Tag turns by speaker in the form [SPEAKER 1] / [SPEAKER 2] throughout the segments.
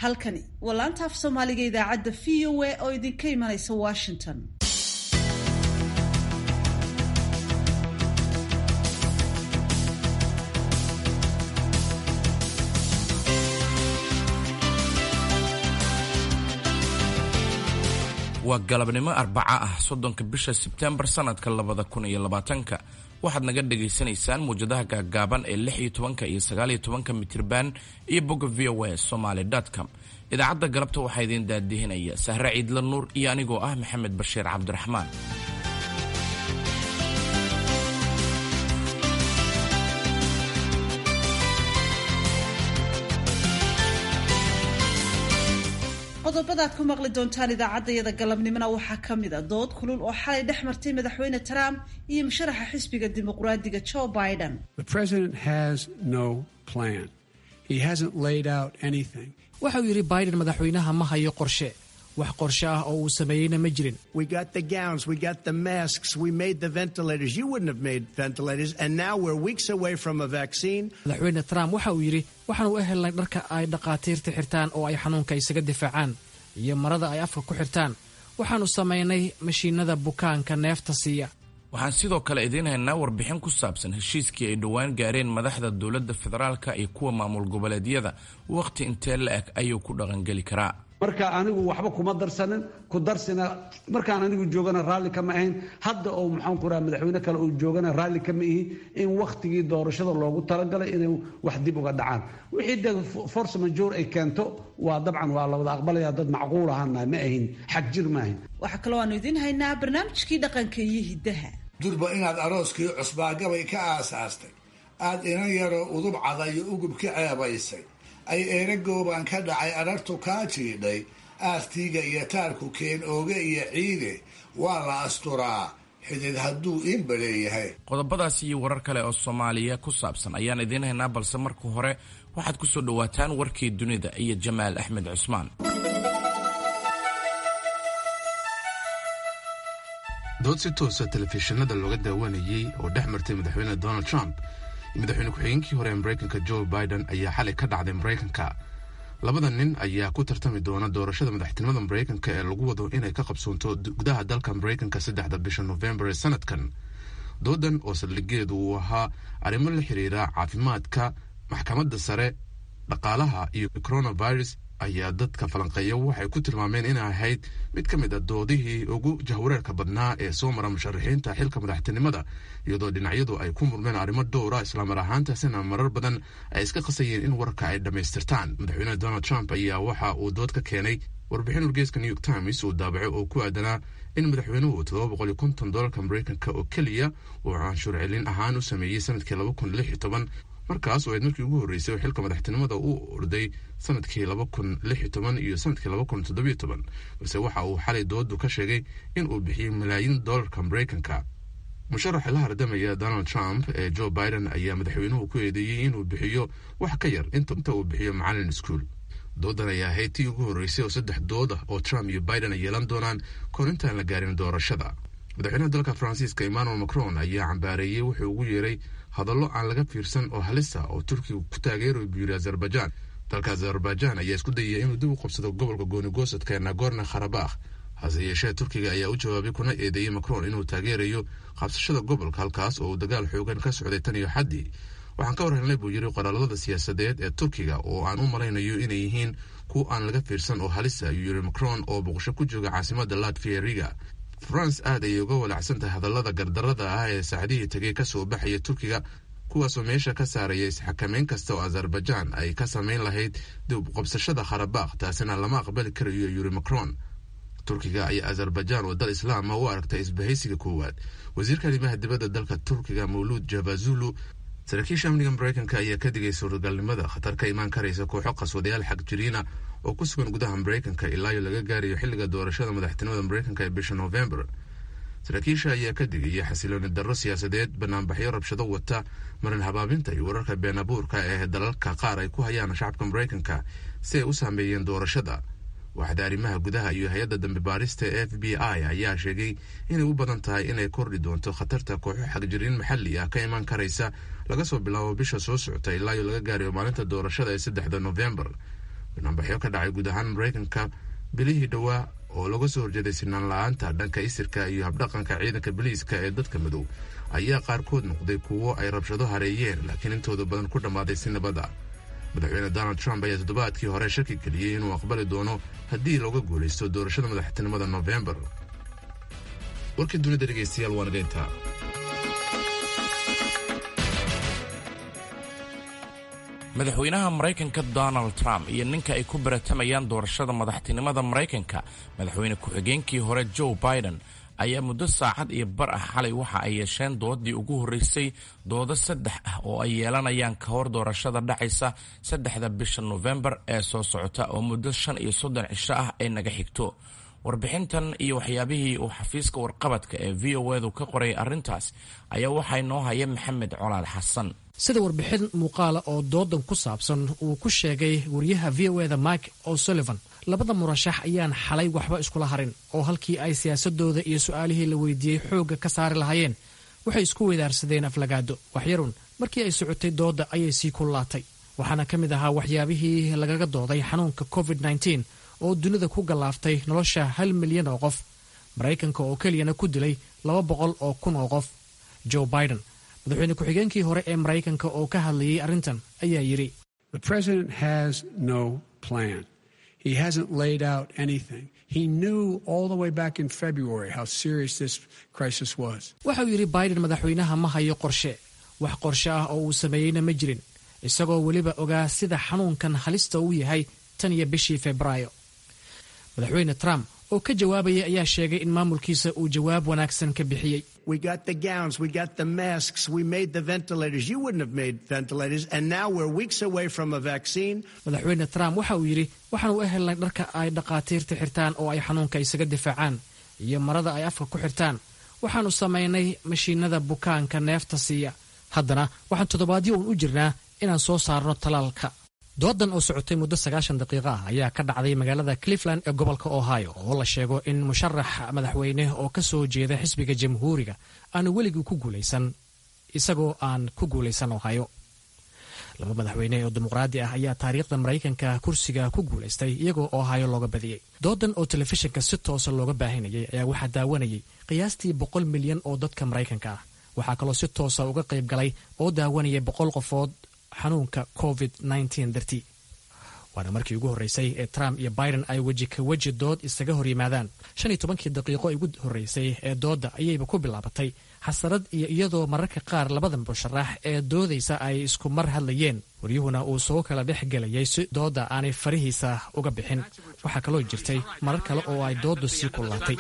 [SPEAKER 1] halkani waa laanta af soomaaliga idaacadda v o a oo idinka imanaysa washington
[SPEAKER 2] waa galabnimo arbaca ah soddonka bisha sebtembar sanadka labada kun iyo labaatanka waxaad naga dhagaysanaysaan muwjadaha gaagaaban ee lix iyo tobanka iyo sagaaliyo tobanka mitirban iyo bogga v o a somaly com idaacadda galabta waxaa idiin daadihinaya sahre ciidla nuur iyo anigoo ah maxamed bashiir cabdiraxmaan
[SPEAKER 1] qodobada aad ku maqli doontaan idaacaddayada galabnimona waxaa ka mid a dood kulul oo xalay dhex martay madaxweyne trump iyo musharaxa xisbiga dimuqraadiga joe biden
[SPEAKER 3] waxauu yidhi biden madaxweynaha ma hayo qorshe wax qorshe ah oo uu sameeyeyna ma jirin madaxweyne trump waxa uu yidhi waxaanu u helnay dharka ay dhakhaatiirta xirtaan oo ay xanuunka isaga difaacaan iyo marada ay afka ku xirtaan waxaannu samaynay mashiinada bukaanka neefta siiya
[SPEAKER 2] waxaan sidoo kale idiin haynaa warbixin ku saabsan heshiiskii ay dhowaan gaareen madaxda dowladda federaalka iyo kuwa maamul goboleedyada wakhti intee la eg ayuu ku dhaqangeli karaa
[SPEAKER 4] marka anigu waxba kuma darsanin ku darsina markaan anigu joogana raalli kama ahayn hadda oo maxaan ku raha madaxweyne kale uu joogana raalli kama ihi in wakhtigii doorashada loogu talagalay inay wax dib uga dhacaan wixii de force majour ay keento waa dabcan waa la wada aqbalaya dad macquul ahana ma ahin xag jir ma ahin
[SPEAKER 1] waxaa kaloo aanu idiin haynaa barnaamijkii dhaqanka iyo hiddaha
[SPEAKER 5] durba inaad arooskii cusbaagabay ka aasaastay aad inan yaroo udub cadayo ugub ka ceebaysay ay eeragoobaan ka dhacay adhartu kaa jiidhay aastiiga iyo taarku keen ooge iyo ciide waa la asturaa xidid hadduu iinba leeyahay
[SPEAKER 2] qodobadaas iyo warar kale oo soomaaliya ku saabsan ayaan idiin haynaa balse marka hore waxaad ku soo dhowaataan warkii dunida iyo jamaal axmed cusmaan
[SPEAKER 6] dood si toosa telefishinada looga daawanayey oo dhex martay madaxweyne donald trump iyo madaxweyne ku-xigeenkii hore ee maraykanka joe biden ayaa xalay ka dhacday maraykanka labada nin ayaa ku tartami doona doorashada madaxtinimada maraykanka ee lagu wado inay ka qabsoonto gudaha dalka maraykanka saddexda bisha nofembar ee sanadkan doodan oo saldhigeedu uu ahaa arrimo la xiriira caafimaadka maxkamadda sare dhaqaalaha iyo coronavirus ayaa dadka falanqeeya waxay ku tilmaameen inay ahayd mid ka mid a doodihii ugu jahwareerka badnaa ee soo mara musharaxiinta xilka madaxtinimada iyadoo dhinacyadu ay ku murmeen arrimo dhowra islaamar ahaantaasina marar badan ay iska qasayeen in warka ay dhammaystirtaan madaxweyne donald trump ayaa waxa uu dood ka keenay warbixin wargeeska new york times uu daabacay oo ku aadanaa in madaxweynuhu todoba boqol iyo konton doolarka maraykanka oo keliya uu canshuur celin ahaan u sameeyey sanadkii laba kun lix iyo toban markaas oo ayd markii ugu horreysay oo xilka madaxtinimada uu orday sanadkii laba kun lix iyo toban iyo sanadkii laba kun toddobiyo toban balse waxa uu xalay doodu ka sheegay in uu bixiyey malaayiin doolarka maraykanka musharaxa la hardamaya donald trump ee joe biden ayaa madaxweynuhu ku eedeeyey inuu bixiyo wax ka yar inta uu bixiyo macalin iskuol doodan ayaa ahayd tii ugu horreysay oo saddex dood ah oo trump iyo biden ay yeelan doonaan kahor intaan la gaarin doorashada madaxweynaha dalka faransiiska emmanuel macron ayaa cambaareeyey wuxuu ugu yeeray hadallo aan laga fiirsan oo halisa oo turkiga ku taageerayo buu yiri azerbaijan dalka azerbaijan ayaa isku dayaya inuu dib u qabsado gobolka goonigosadka ee nagorno kharabakh hase yeeshee turkiga ayaa u jawaabay kuna eedeeyey macron inuu taageerayo qabsashada gobolka halkaas oo uu dagaal xoogan ka socday tan iyo xaddii waxaan ka war helnay buu yiri qoraalada siyaasadeed ee turkiga oo aan u malaynayo inay yihiin kuwa aan laga fiirsan oo halisa ayuu yiri macron oo boqosho ku jooga caasimada latvia riga france aad ayay uga walacsan tahay hadallada gardarada ah ee saacdihii tegay kasoo baxaya turkiga kuwaasoo meesha ka saaraya isxakameyn kasta oo azerbaijan ay ka samayn lahayd dib qabsashada kharabakh taasina lama aqbali karayo yuri macron turkiga ayaa azerbaijan oo dal islaama u aragtay isbahaysiga koowaad wasiirka arrimaha dibadda dalka turkiga mawluud jabazulu saraakiisha amniga maraykanka ayaa ka digay suuragalnimada khatar ka imaan karaysa kooxo qaswadayaal xag jiriina oo ku sugan gudaha maraykanka ilaa iyo laga gaarayo xilliga doorashada madaxtinimada maraykanka ee bisha noofembar saraakiisha ayaa ka digaya xasilooni darro siyaasadeed banaanbaxyo rabshado wata marin habaabinta iyo wararka been abuurka ee dalalka qaar ay ku hayaan shacabka maraykanka si ay u saameeyeen doorashada waaxda arrimaha gudaha iyo hay-adda dambe baarista ee f b i ayaa sheegay inay u badan tahay inay kordhi doonto khatarta kooxo xagjiriin maxalli ah ka imaan karaysa laga soo bilaabo bisha soo socota ilaa iyo laga gaarayo maalinta doorashada ee saddexda nofembar banaanbaxyo ka dhacay guud ahaan maraykanka bilihii dhowaa oo laga soo horjeeday sinaan la-aanta dhanka isirka iyo habdhaqanka ciidanka biliiska ee dadka madow ayaa qaarkood noqday kuwo ay rabshado hareeyeen laakiin intooda badan ku dhammaaday si nabadda madaxweyne donald trump ayaa toddobaadkii hore shaki geliyey inuu aqbali doono haddii looga guulaysto doorashada madaxtinimada nofembar warkii dunida dhegeystayaal waa nageynta
[SPEAKER 2] madaxweynaha maraykanka donald trump iyo ninka ay ku baratamayaan doorashada madaxtinimada maraykanka madaxweyne ku-xigeenkii hore joe biden ayaa muddo saacad iyo bar ah xalay waxa ay yeesheen doodii ugu horreysay doodo saddex ah oo ay yeelanayaan ka hor doorashada dhacaysa saddexda bisha nofembar ee soo socota oo muddo shan iyo soddon cisho ah ay naga xigto warbixintan iyo waxyaabihii uu xafiiska warqabadka ee v o edu ka qoray arrintaas ayaa waxaa inoo haya maxamed colaad xasan
[SPEAKER 3] sida warbixin muuqaala oo doodan ku saabsan uu ku sheegay wariyaha v o eda mike o'sullivan labada murashax ayaan xalay waxba iskula harin oo halkii ay siyaasadooda iyo su-aalihii la weydiiyey xoogga ka saari lahaayeen waxay isku weydaarsadeen aflagaado waxyarun markii ay socotay doodda ayay sii kullaatay waxaana ka mid ahaa waxyaabihii lagaga dooday xanuunka covid nteen oo dunida ku gallaaftay nolosha hal milyan oo qof maraykanka oo keliyana ku dilay laba boqol oo kun oo qof joe biden madaxweyne ku-xigeenkii hore ee maraykanka oo ka hadlayay arrintan ayaa yidhi
[SPEAKER 7] He hasn't laid out anything. He knew all the way back in February how serious this crisis was.
[SPEAKER 3] waxa uu yidhi biden madaxweynaha ma hayo qorshe wax qorshe ah oo uu sameeyeyna ma jirin isagoo weliba ogaa sida xanuunkan halista uu yahay tan iyo bishii febraayo madaxweyne trump oo ka jawaabaya ayaa sheegay in maamulkiisa uu jawaab wanaagsan ka bixiyey
[SPEAKER 7] We got the gowns, we got the masks, we made the ventilators. You wouldn't have made ventilators, and now we're weeks away from a vaccine.
[SPEAKER 3] madaxweyne trump waxa uu yidhi waxaan u ehelnay dharka ay dhakhaatiirta xirtaan oo ay xanuunka isaga difaacaan iyo marada ay afka ku xirtaan waxaannu samaynay mashiinada bukaanka neefta siiya haddana waxaan toddobaadyo uun u jirnaa inaan soo saarno talaalka doodan oo socotay muddo sagaashan daqiiqo ah ayaa ka dhacday magaalada cleveland ee gobolka ohio oo la sheego in musharax madaxweyne oo ka soo jeeda xisbiga jamhuuriga aanu weligii ku guulaysan isagoo aan ku guulaysan ohio laba madaxweyne oo dimuqraadi ah ayaa taariikhda maraykanka kursiga ku guulaystay iyagoo ohio looga badiyey doodan oo telefishinka si toosa looga baahinayay ayaa waxaa daawanayay qiyaastii boqol milyan oo dadka maraykanka ah waxaa kaloo si toosa uga qayb galay oo daawanaya boqol qofood xanuunka covid dartii waana markii ugu horreysay ee trump iyo biden ay weji ka weji dood isaga hor yimaadaan shan iyo tobankii daqiiqo ugu horreysay ee doodda ayayba ku bilaabatay xasarad iyo iyadoo mararka qaar labada musharax ee doodaysa ay isku mar hadlayeen waryuhuna uu soo kala dhex gelayay si doodda aanay farihiisa uga bixin waxaa kaloo jirtay marar kale oo ay dooddu sii kullaatay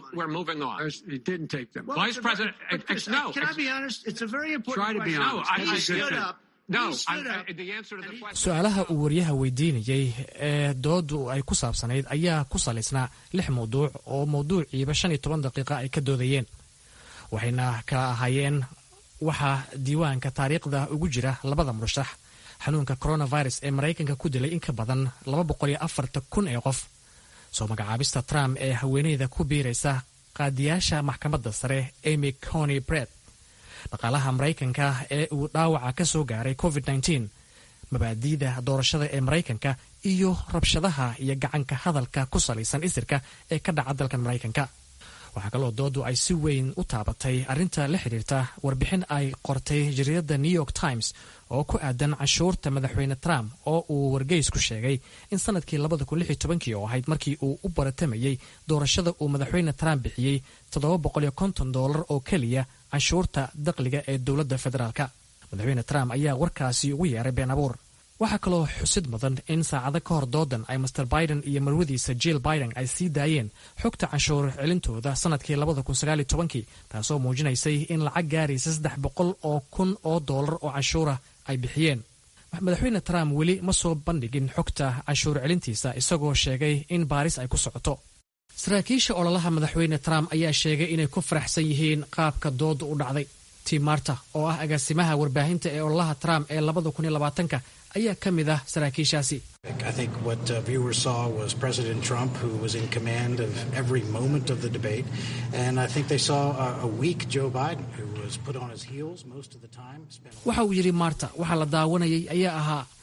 [SPEAKER 8] It didn't take them.
[SPEAKER 7] Well,
[SPEAKER 8] Vice
[SPEAKER 7] it's a very-
[SPEAKER 8] President,
[SPEAKER 7] but
[SPEAKER 8] ex-
[SPEAKER 7] Chris,
[SPEAKER 8] no.
[SPEAKER 7] Can I
[SPEAKER 8] ex-
[SPEAKER 7] be honest? It's a very important
[SPEAKER 8] Try to be
[SPEAKER 7] question.
[SPEAKER 8] honest.
[SPEAKER 7] He
[SPEAKER 8] I- I
[SPEAKER 7] stood
[SPEAKER 8] did.
[SPEAKER 7] up.
[SPEAKER 8] No,
[SPEAKER 7] he stood
[SPEAKER 8] I-
[SPEAKER 7] up.
[SPEAKER 8] I- the answer to the question.
[SPEAKER 3] su-aalaha uu waryaha weydiinayey ee dooddu ay ku saabsanayd ayaa ku salaysnaa lix mawduuc oo mawduuciiba shan iyo toban daqiiqa ay ka doodayeen waxayna kala ahaayeen waxaa diiwaanka taariikhda ugu jira labada murashax xanuunka coronavirus ee maraykanka ku dilay in ka badan laba boqol iyo afartan kun ee qof soo magacaabista trump ee haweeneyda ku biiraysa qaadiyaasha maxkamadda sare amy cony bred dhaqaalaha maraykanka ee uu dhaawaca ka soo gaaray covid mabaadi'da doorashada ee maraykanka iyo rabshadaha iyo gacanka hadalka ku salaysan isirka ee ka dhaca dalka maraykanka waxaa kaloo doodu ay si weyn u taabatay arrinta la xidhiirta warbixin ay qortay jariidada new york times oo ku aadan canshuurta madaxweyne trump oo uu wargeys ku sheegay in sanadkii oo ahayd markii uu u baratamayey doorashada uu madaxweyne trump bixiyey dolar oo keliya canshuurta dakhliga ee dowladda federaalka madaxweyne trump ayaa warkaasi ugu yeeray been abuur waxaa kaloo xusid mudan in saacado ka hor doodan ay master biden iyo marwadiisa jill biden ay sii daayeen xogta canshuur celintooda sanadkii taasoo muujinaysay in lacag gaaraysa saddex boqol oo kun oo doolar oo canshuura ay bixiyeen madaxweyne trump weli ma soo bandhigin xogta canshuur celintiisa isagoo sheegay in baaris ay ku socoto saraakiisha ololaha madaxweyne trump ayaa sheegay inay ku faraxsan yihiin qaabka dooda u dhacday tim marta oo ah agaasimaha warbaahinta ee ololaha trump ee labadakuniyolabaatanka ayaa ka mid ah saraakiishaasi
[SPEAKER 9] I think what uh, viewers saw was President Trump, who was in command of every moment of the debate, and I think they saw a, a weak Joe Biden, who was put on his heels most of the time. Spent a
[SPEAKER 3] waxa uu yidhi marta waxaa la daawanayay ayaa ahaa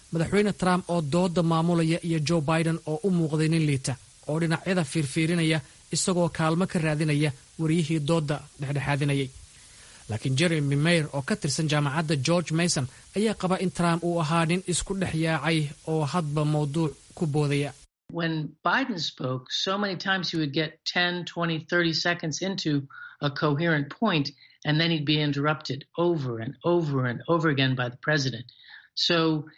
[SPEAKER 3] madaxweyne trump oo dooda maamulaya iyo joe biden oo u muuqday nin liita oo dhinacyada fiirfiirinaya isagoo kaalmo ka raadinaya wariyihii dooda dhexdhexaadinayay laakiin jeremy mayer oo ka tirsan jaamacadda george mason ayaa qaba in trump uu ahaa nin isku dhex yaacay oo hadba mawduuc ku boodaya
[SPEAKER 10] When Biden spoke, so many times he would get 10, 20, 30 seconds into a coherent point, and then he'd be interrupted over and over and over again by the president. So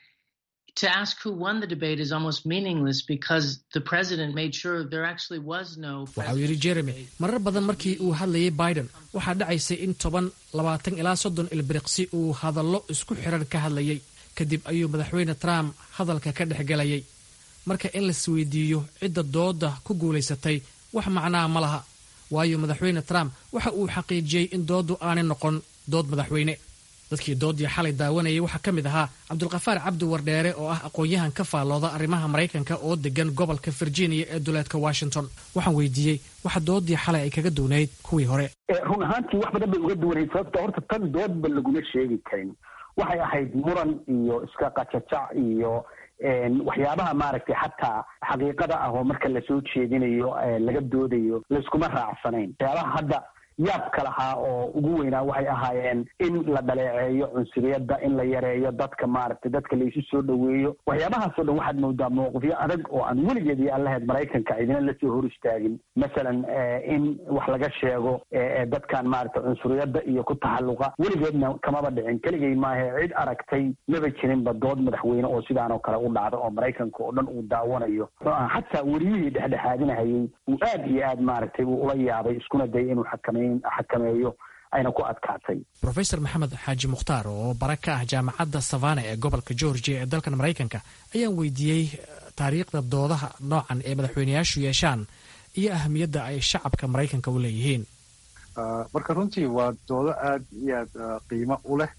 [SPEAKER 10] to ask who won the debate is almost meaningless because the president made sure there actually was no.
[SPEAKER 3] waxa uu yidhi jeremy marar badan markii uu hadlayay biden waxaa dhacaysay in toban labaatan ilaa soddon ilbiriqsi uu hadallo isku xiran ka hadlayay kadib ayuu madaxweyne trump hadalka ka dhex gelayay marka in laisweydiiyo cidda dooda ku guulaysatay wax macnaa ma laha waayo madaxweyne trump waxa uu xaqiijiyey in dooddu aanay noqon dood madaxweyne dadkii doodii xalay daawanayay waxaa ka mid ahaa cabdulkafaar cabdi wardheere oo ah aqoon-yahan ka faallooda arrimaha maraykanka oo degan gobolka virginia ee duleedka washington waxaan weydiiyey waxa doodii xalay ay kaga duwnayd kuwii hore
[SPEAKER 11] run ahaantii wax badan bay uga duwanayd sababta horta tan doodba laguma sheegi karin waxay ahayd muran iyo iska qajajac iyo waxyaabaha maaragtay xataa xaqiiqada ah oo marka lasoo jeedinayo laga doodayo layskuma raacsanayn waxyaabaha hadda yaabka lahaa oo ugu weynaa waxay ahaayeen in la dhaleeceeyo cunsuriyadda in la yareeyo dadka maaragtay dadka laysu soo dhoweeyo waxyaabahaasoo dhan waxaad moodaa mowqifyo adag oo aan weligeed iyo allaheed maraykanka idina lasoo hor istaagin masalan in wax laga sheego dadkan maaragtay cunsuriyadda iyo ku taxalluqa weligeedna kamaba dhicin keligay maahe cid aragtay maba jirinba dood madaxweyne oo sidaan oo kale u dhacda oo maraykanka oo dhan uu daawanayo xataa weriyihii dhexdhexaadinahayay uu aad iyo aad maaragtay uu ula yaabay iskuna dayay inuu xakameyn xakameeyo ayna ku adkaatay
[SPEAKER 3] rofeor maxamed xaaji mukhtaar oo bara ka ah jaamacadda savana ee gobolka georgia ee dalkan maraykanka ayaan weydiiyey taariikhda doodaha noocan ee madaxweyneyaashu yeeshaan iyo ahamiyadda ay shacabka maraykanka u leeyihiin
[SPEAKER 12] marka runtii waa doodo aad iyo aad qiimo u leh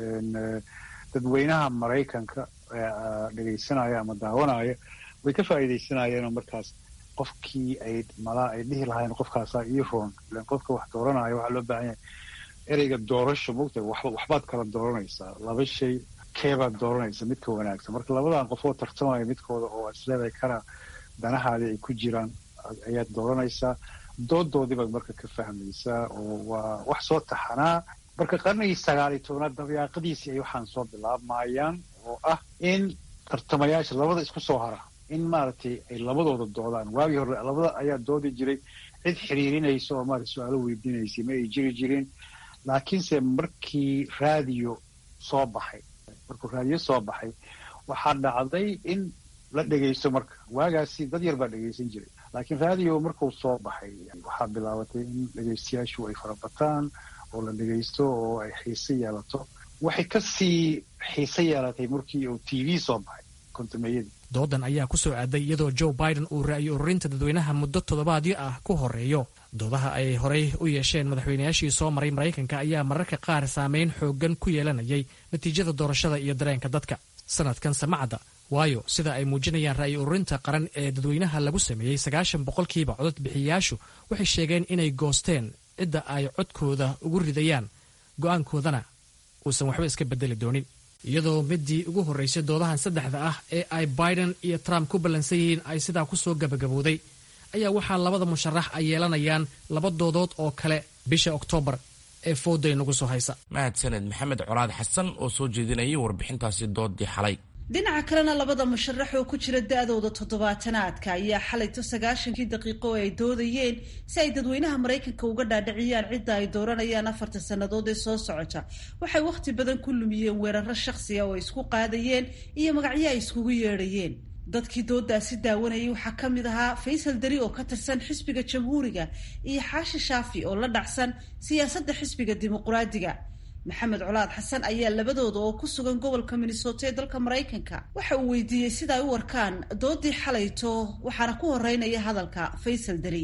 [SPEAKER 12] dadweynaha maraykanka dhegaysanaya ama daawanaya way ka faa'iidaysanayeenoo markaas qofkii ay malaa ay dhihi lahaayeen qofkaasaa ii roon ilan qofka wax dooranaya waxaa loo baahan yahay ereyga doorasho mogta waxba waxbaad kala dooranaysaa laba shay keebaad dooranaysa midka wanaagsan marka labadan qofoo tartamaya midkooda oo isleedahay kana danahaadii ay ku jiraan ayaad dooranaysaa doodoodii baad marka ka fahmaysaa oo waa wax soo taxanaa marka qarnigii sagaal iyo tobnaad dabayaaqadiisii ay waxaan soo bilaabmayaan oo ah in tartamayaasha labada isku soo hara in maaragtay ay labadooda doodaan waagii hore labada ayaa doodi jiray cid xiriirinaysa oo maarata su-aalo weydiinaysay ma ay jiri jirin laakiinse markii raadiyo soo baxay markuu raadiyo soo baxay waxaa dhacday in la dhegaysto marka waagaasi dad yar baa dhegaysan jiray laakiin raadiyo markuu soo baxay waxaa bilaabatay in dhegaystayaashu ay farabataan oo la dhegaysto oo ay xiise yeelato waxay kasii xiise yeelatay markii uu t v soo baxay kontumeeyadii
[SPEAKER 3] doodan ayaa ku soo aaday iyadoo joe biden uu ra'yi ururinta dadweynaha muddo toddobaadyo ah ku horeeyo doodaha ay horey u yeesheen madaxweynayaashii soo maray maraykanka ayaa mararka qaar saameyn xooggan ku yeelanayay natiijada doorashada iyo dareenka dadka sanadkan samacadda waayo sida ay muujinayaan ra'yi ururinta qaran ee dadweynaha lagu sameeyey sagaashan boqolkiiba codod bixiyayaashu waxay sheegeen inay goosteen cidda ay codkooda ugu ridayaan go'aankoodana uusan waxba iska bedeli doonin iyadoo midii ugu horraysay doodahan saddexda ah ee ay biden iyo trump ku ballansan yihiin ay sidaa ku soo gabagabowday ayaa waxaa labada musharax ay yeelanayaan laba doodood oo kale bisha oktoobar ee fooday nagu soo haysa
[SPEAKER 2] mahadsaned maxamed colaad xasan oo soo jeedinayay warbixintaasi doodii xalay
[SPEAKER 1] dhinaca kalena labada musharax oo ku jira da-dooda toddobaatanaadka ayaa xalayto sagaashankii daqiiqo oo ay doodayeen si ay dadweynaha maraykanka uga dhaadhiciyaan cidda ay dooranayaan afarta sannadood ee soo socota waxay wakhti badan ku lumiyeen weeraro shakhsiga oo ay isku qaadayeen iyo magacyo ay iskugu yeedhayeen dadkii doodaasi daawanayay waxaa ka mid ahaa faysal dari oo ka tirsan xisbiga jamhuuriga iyo xaashi shaafi oo la dhacsan siyaasadda xisbiga dimuqraadiga maxamed colaad xasan ayaa labadooda oo ku sugan gobolka minnesota ee dalka maraykanka waxa uu weydiiyey sida ay u arkaan doodii xalayto waxaana ku horeynaya hadalka faysal dari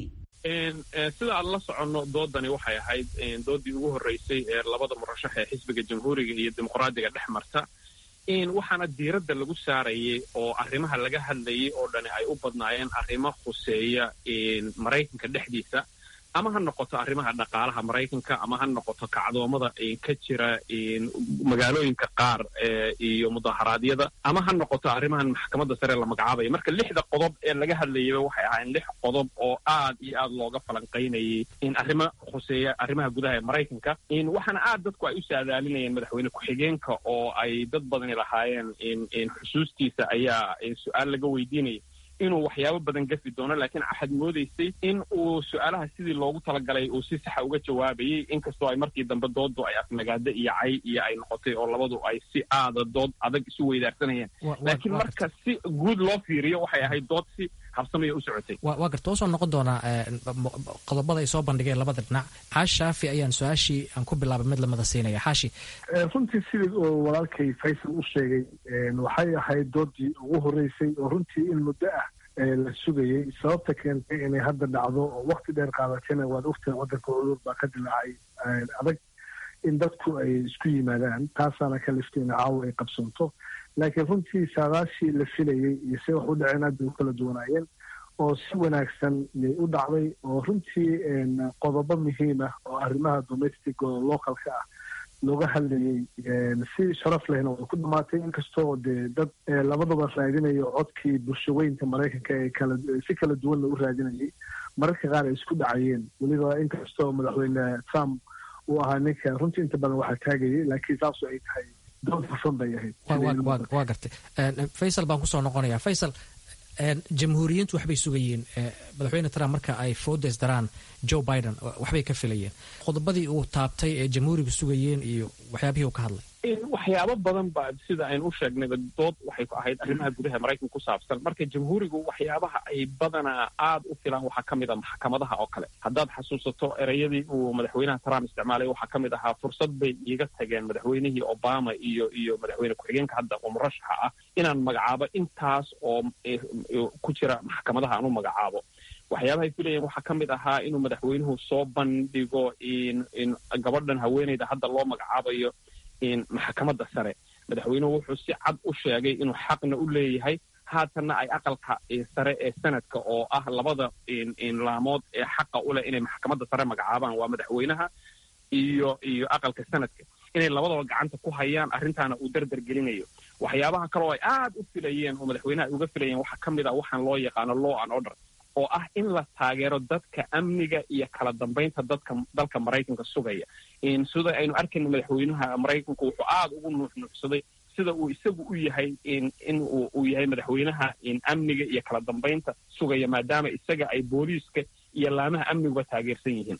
[SPEAKER 8] sida aan la soconno doodani waxay ahayd doodii ugu horreysay ee labada murashax ee xisbiga jamhuuriga iyo dimuqraadiga dhex marta waxaana diiradda lagu saarayay oo arrimaha laga hadlayay oo dhani ay u badnaayeen arrimo khuseeya maraykanka dhexdiisa ama ha noqoto arrimaha dhaqaalaha maraykanka ama ha noqoto kacdoomada ka jira magaalooyinka qaar iyo mudaharaadyada ama ha noqoto arrimahan maxkamadda sare la magacaabaya marka lixda qodob ee laga hadlayaba waxay ahaayeen lix qodob oo aad iyo aad looga falanqaynayay in arrimo khuseeya arrimaha gudaha ee maraykanka waxaana aad dadku ay u saadaalinayeen madaxweyne ku-xigeenka oo ay dad badani lahaayeen xusuustiisa ayaa su-aal laga weydiinaya inuu waxyaabo badan gafi doono laakiin waxaad moodaysay in uu su-aalaha sidii loogu talagalay uu si saxa uga jawaabayay inkastoo ay markii dambe doodu ay afnagaado iyo cay iyo ay noqotay oo labadu ay si aada dood adag isu weydaarsanayeen laakiin marka si guud loo fiiriyo waxay ahayd dood si habsamaya u socotay
[SPEAKER 3] waa garta usoo noqon doonaa qodobada ay soo bandhigeen labada dhinac xaashi shaafi ayaan su-aashii aan ku bilaabay mid lamada siinaya xaashi
[SPEAKER 13] runtii sidii oo walaalkay faysal u sheegay waxay ahayd doodii ugu horeysay oo runtii in muddo ah la sugayey sababta keentay inay hadda dhacdo oo wakti dheer qaadatayna waad ogtahay waddanka cudur baa ka dilaacay adag in dadku ay isku yimaadaan taasaana ka liftay in caawa ay qabsanto laakiin runtii saadaashii la filayey iyo se wax u dhaceen aad bay u kala duwanaayeen oo si wanaagsan yay u dhacday oo runtii qodobo muhiim ah oo arrimaha domestic oo localka ah looga hadlayey si sharaf lehna way ku dhamaatay inkastoo dee dad labadaba raadinayo codkii bulshaweynka maraykanka ee kala si kala duwanna u raadinayay mararka qaar ay isku dhacayeen weliba inkastoo madaxweyne trump uu ahaa ninka runtii inta badan waxaa taagayay laakiin saasu ay tahay dood hufan bay ahayd
[SPEAKER 3] waa gartay faysal baan kusoo noqonaya faysal jamhuuriyiintu waxbay sugayeen madaxweyne trump marka ay foodes daraan joe biden waxbay ka filayeen qodobadii uu taabtay ee jamhuurigu sugayeen iyo waxyaabihii uu ka hadlay
[SPEAKER 8] waxyaabo badan ba sida aynu u sheegnayba dood waxay ku ahayd arrimaha gudaha maraykanka ku saabsan marka jamhuurigu waxyaabaha ay badanaa aada u filaan waxaa ka mid a maxkamadaha oo kale haddaad xasuusato ereyadii uu madaxweynaha trump isticmaalay waxaa ka mid ahaa fursad bay iiga tageen madaxweynihii obama iyo iyo madaxweyne ku-xigeenka hadda oo murashaxa ah inaan magacaabo intaas oo ku jira maxkamadaha aan u magacaabo waxyaabahay filayeen waxaa ka mid ahaa inuu madaxweynuhu soo bandhigo in gabadhan haweeneyda hadda loo magacaabayo maxkamadda sare madaxweynuhu wuxuu si cad u sheegay inuu xaqna u leeyahay haatanna ay aqalka sare ee sanadka oo ah labada laamood ee xaqa u leh inay maxkamadda sare magacaabaan waa madaxweynaha iyo iyo aqalka sanadka inay labadaba gacanta ku hayaan arrintaana uu dardar gelinayo waxyaabaha kale oo ay aad u filayeen oo madaxweynaha ay uga filayeen waxaa ka mid ah waxaan loo yaqaano law and order oo ah in la taageero dadka amniga iyo kala dambaynta dadka dalka maraykanka sugaya sida aynu arkayna madaxweynaha maraykanku wuxuu aada ugu nuuxnuuxsaday sida uu isagu u yahay in uu yahay madaxweynaha amniga iyo kala dambaynta sugaya maadaama isaga ay booliiska iyo laamaha amniguba taageersan yihiin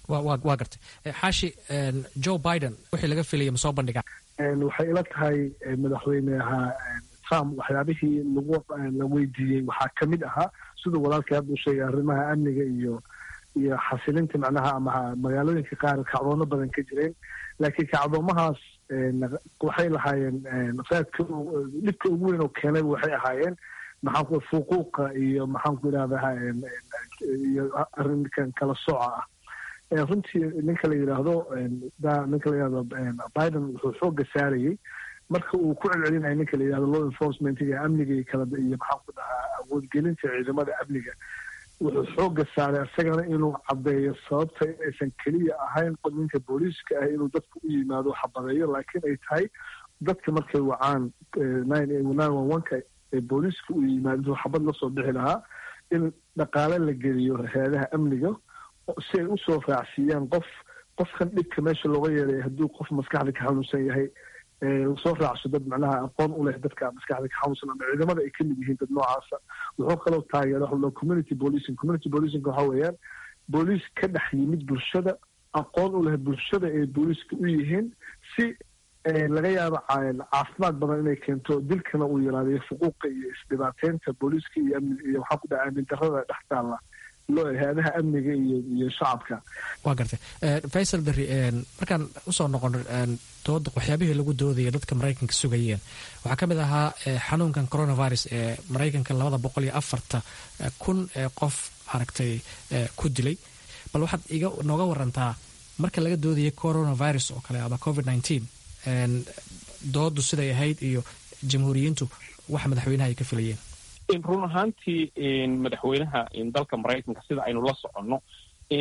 [SPEAKER 3] waa gartay xaashi joe biden wixii laga filaya ma soo bandhigaa
[SPEAKER 13] waxay ila tahay madaxweyneha trump waxyaabihii lagu la weydiiyey waxaa ka mid ahaa siduu walaalkii hadda u sheegay arrimaha amniga iyo iyo xasilinta macnaha ama magaalooyinka qaar kacdoono badan ka jireen laakiin kacdoomahaas waxay lahaayeen raadka dhibka ugu weyn oo keenay waxay ahaayeen maxaanku fuquuqa iyo maxaanku idhahdaa iyo arrinkan kala sooca ah runtii ninka la yidhaahdo ninka la yidhahdo biden wuxuu xooga saarayey marka uu ku celcelinayo ninka la yidhahdo law enforcementiga amniga iyo kala iyo maxaanku dhahaa awoodgelinta ciidamada amniga wuxuu xooga saaray isagana inuu caddeeyo sababta inaysan keliya ahayn ninka booliiska ah inuu dadka u yimaado xabadeeyo laakiin ay tahay dadka markay wacaan nka ee booliiska u yimaado intuu xabad lasoo bixi lahaa in dhaqaale la geliyo hay-adaha amniga si ay usoo raacsiiyaan qof qofkan dhibka meesha looga yeeray hadduu qof maskaxda ka xanuunsan yahay lasoo raacso dad macnaha aqoon u leh dadka maskaxda ka xanuunsan ama ciidamada ay kamid yihiin dad noocaasa wuxuu kaloo taageera waxa la community policing community policingka waxa weeyaan booliis ka dhex yimid bulshada aqoon u leh bulshada ay booliiska u yihiin si laga yaabo caafimaad badan inay keento dilkana uu yaraadayo fuquuqa iyo isdhibaateynta booliiska iyo amni iyo waxaa ku dhaca aamin darrada dhex taalla hay-adaha amniga iyo iyo shacabka
[SPEAKER 3] waa gartay faysal berri markaan usoo noqono dooda waxyaabihii lagu doodaya dadka maraykanka sugayeen waxaa ka mid ahaa xanuunkan coronavirus ee maraykanka labada boqol iyo afarta kun ee qof aragtay ku dilay bal waxaad iga nooga warantaa marka laga doodayay coronavirus oo kale ama covid nineteen doodu siday ahayd iyo jamhuuriyiintu waxa madaxweynaha ay ka filayeen
[SPEAKER 8] run ahaantii madaxweynaha dalka maraykanka sida aynu la soconno